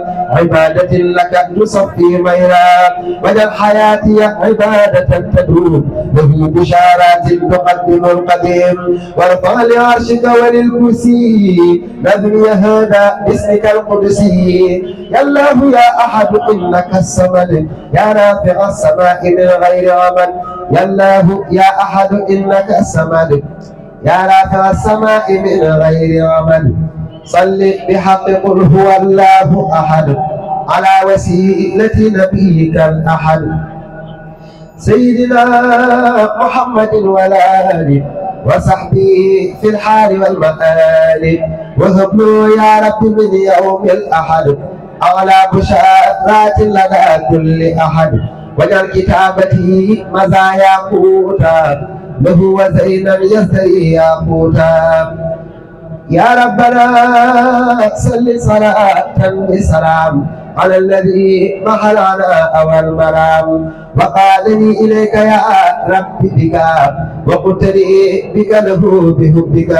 عبادة لك تصفي ميرا واجعل حياتي عبادة تدوم له بشارات تقدم القديم وارفع لعرشك وللكرسي نذري هذا باسمك القدسي يا الله يا احد انك الصمد يا رافع السماء من غير عمل يا الله يا أحد إنك الصمد يا رافع السماء من غير عمل صل بحق قل هو الله أحد على وسيلة نبيك الأحد سيدنا محمد والآل وصحبه في الحال والمآل وهب له يا رب من يوم الأحد أعلى بشارات لدى كل أحد واجعل كتابته مزايا قوتا له وزينا يزدري ياقوتا يا ربنا صل صلاة بسلام على الذي محلنا أول مرام وقالني إليك يا رب بك وقلت لي بك له بحبك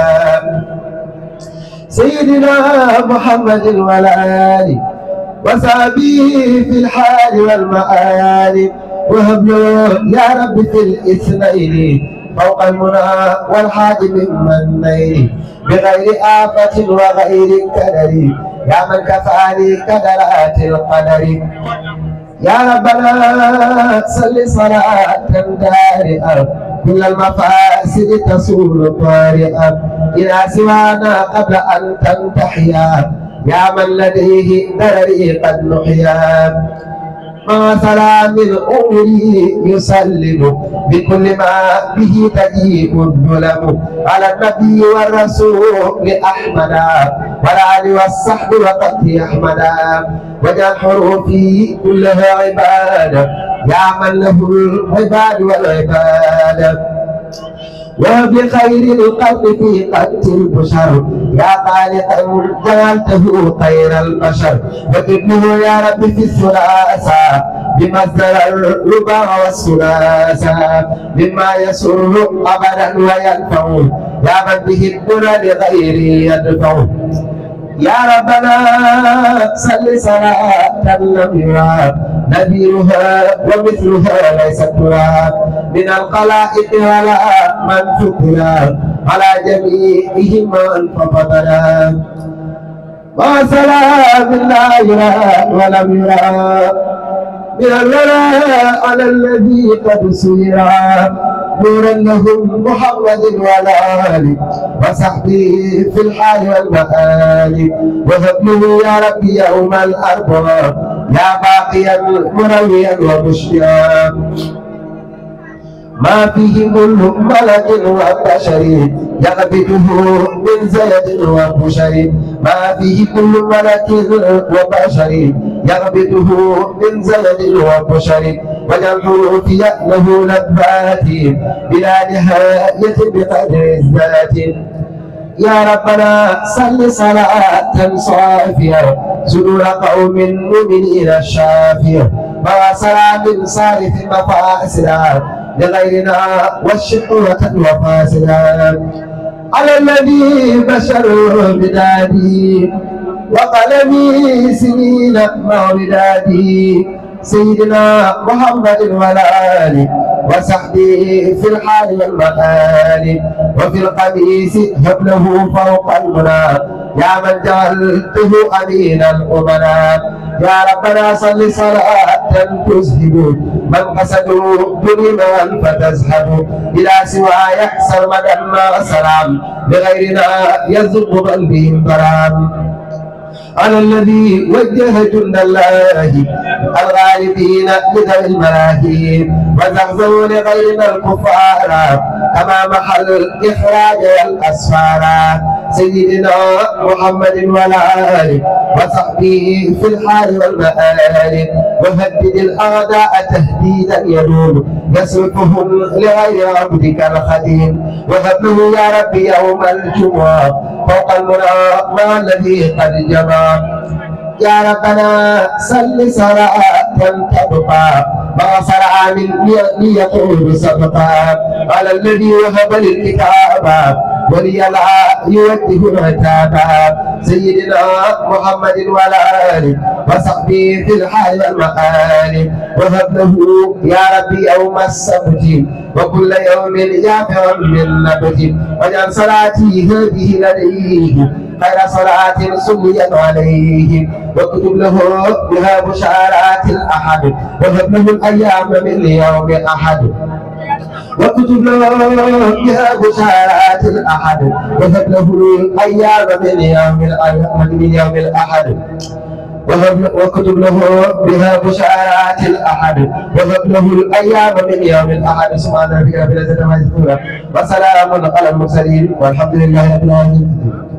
سيدنا محمد والآل وصحبه في الحال والمآل وهب له يا رب في الاثنين فوق المنى والحاج من نيل بغير آفة وغير كدر يا من كفاني كدرات القدر يا ربنا صل صلاة دارئة كل المفاسد تسول طارئة إلى سوانا قبل أن تنتحيا يا من لديه درري قد نحيا ما سلام الأمر يسلم بكل ما به تجيب الظلم على النبي والرسول أحمد والآل والصحب وقت أحمد وجعل حروفي كلها عبادة يا من له العباد والعبادة وبخير القلب في قد البشر يا خالقا جعلته خير البشر وابنه يا رب في الثلاثة بمصدر الربا والثلاثة مما يسر أبدا وينفع يا من به الدنيا لغيره يدفع يا ربنا صل صلاة لم يرى نذيرها ومثلها ليست ترى من الخلائق ولا من فطر على جميعهم من فضلا وسلام لا يرى ولم يرى من الولاء على الذي قد سيرا نورا لهم محمد والآل وصحبه في الحال والمآل وهبله يا ربي يوم الأربعاء يا باقيا مرويا ومشيا ما فيه كل ملك وبشر يغبطه من زيد وبشر ما فيه كل ملك وبشر يغبطه من زيد وبشر وجمعه في له لذات بلا نهاية بقدر الذات يا ربنا صل صلاة صافية صدور قوم مؤمنين الشافية مع سلام صارف مفاسدا لغيرنا والشقوة وفاسدا على الذي بشر بدادي وقلمي سنين مع ودادي سيدنا محمد والآل وصحبه في الحال والمآل وفي القميص هبله فوق المنى يا من جعلته أمين الأمناء يا ربنا صل صلاة تذهب من قصدوا ظلما فتزهد إلى سواي سرمدا ما سلام لغيرنا يذب بل بهم برام على الذي وجه جند الله الغالبين لذوي الملاهي وزغزوا لغيرنا الكفار كما محل الإخراج والأسفار سيدنا محمد والآل وصحبه في الحال والمآل وهدد الأعداء تهديدا يدوم يصرفهم لغير عبدك الخديم وهبه يا رب يوم الجمعة فوق المنى مع الذي قد جمع يا ربنا صل صلاة تبقى ما صرع من ليقول سبقا على الذي وهب للكتاب ولي لا يوجه العتاب سيدنا محمد والآل وصحبه في الحال والمآل وهب له يا ربي يوم السبت وكل يوم يافع من نبت واجعل صلاتي هذه لديه خير صلاة صليت عليه واكتب له بها بشارات الأحد وهب له الأيام من يوم أحد وكتب له بها بشارات الأحد وهب له الأيام من يوم الأحد من يوم الأحد وهب- وكتب له بها بشارات الأحد وهب له الأيام من يوم الأحد سبحان ربك رب العزة عما يصفون وسلام على المرسلين والحمد لله رب العالمين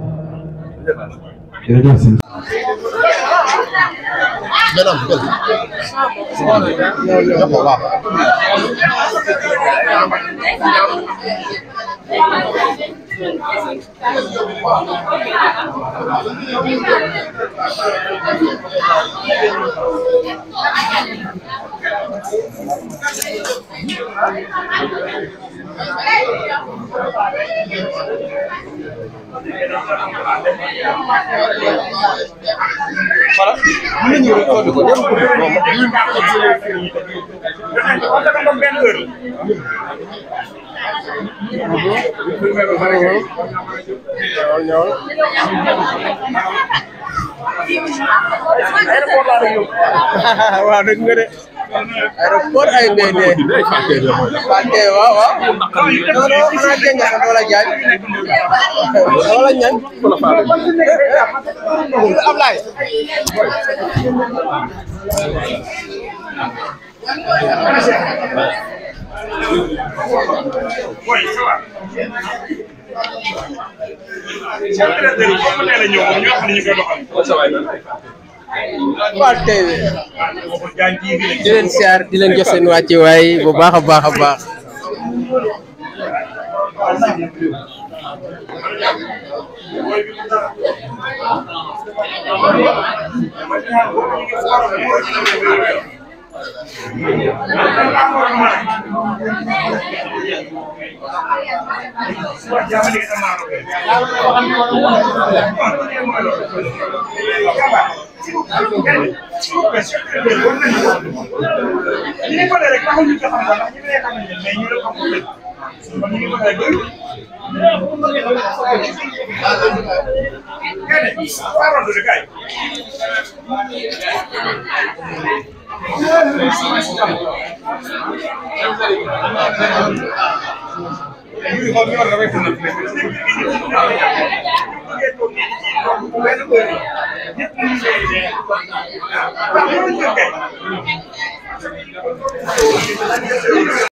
waaw dëgg nga de aéroport ay ndey ndey Fante waaw waaw non non xanaa jëng sa wala jaay wala ñan Ablaye waaw tey di leen siyaar di leen jox seen wàcce waay bu baax a baax a baax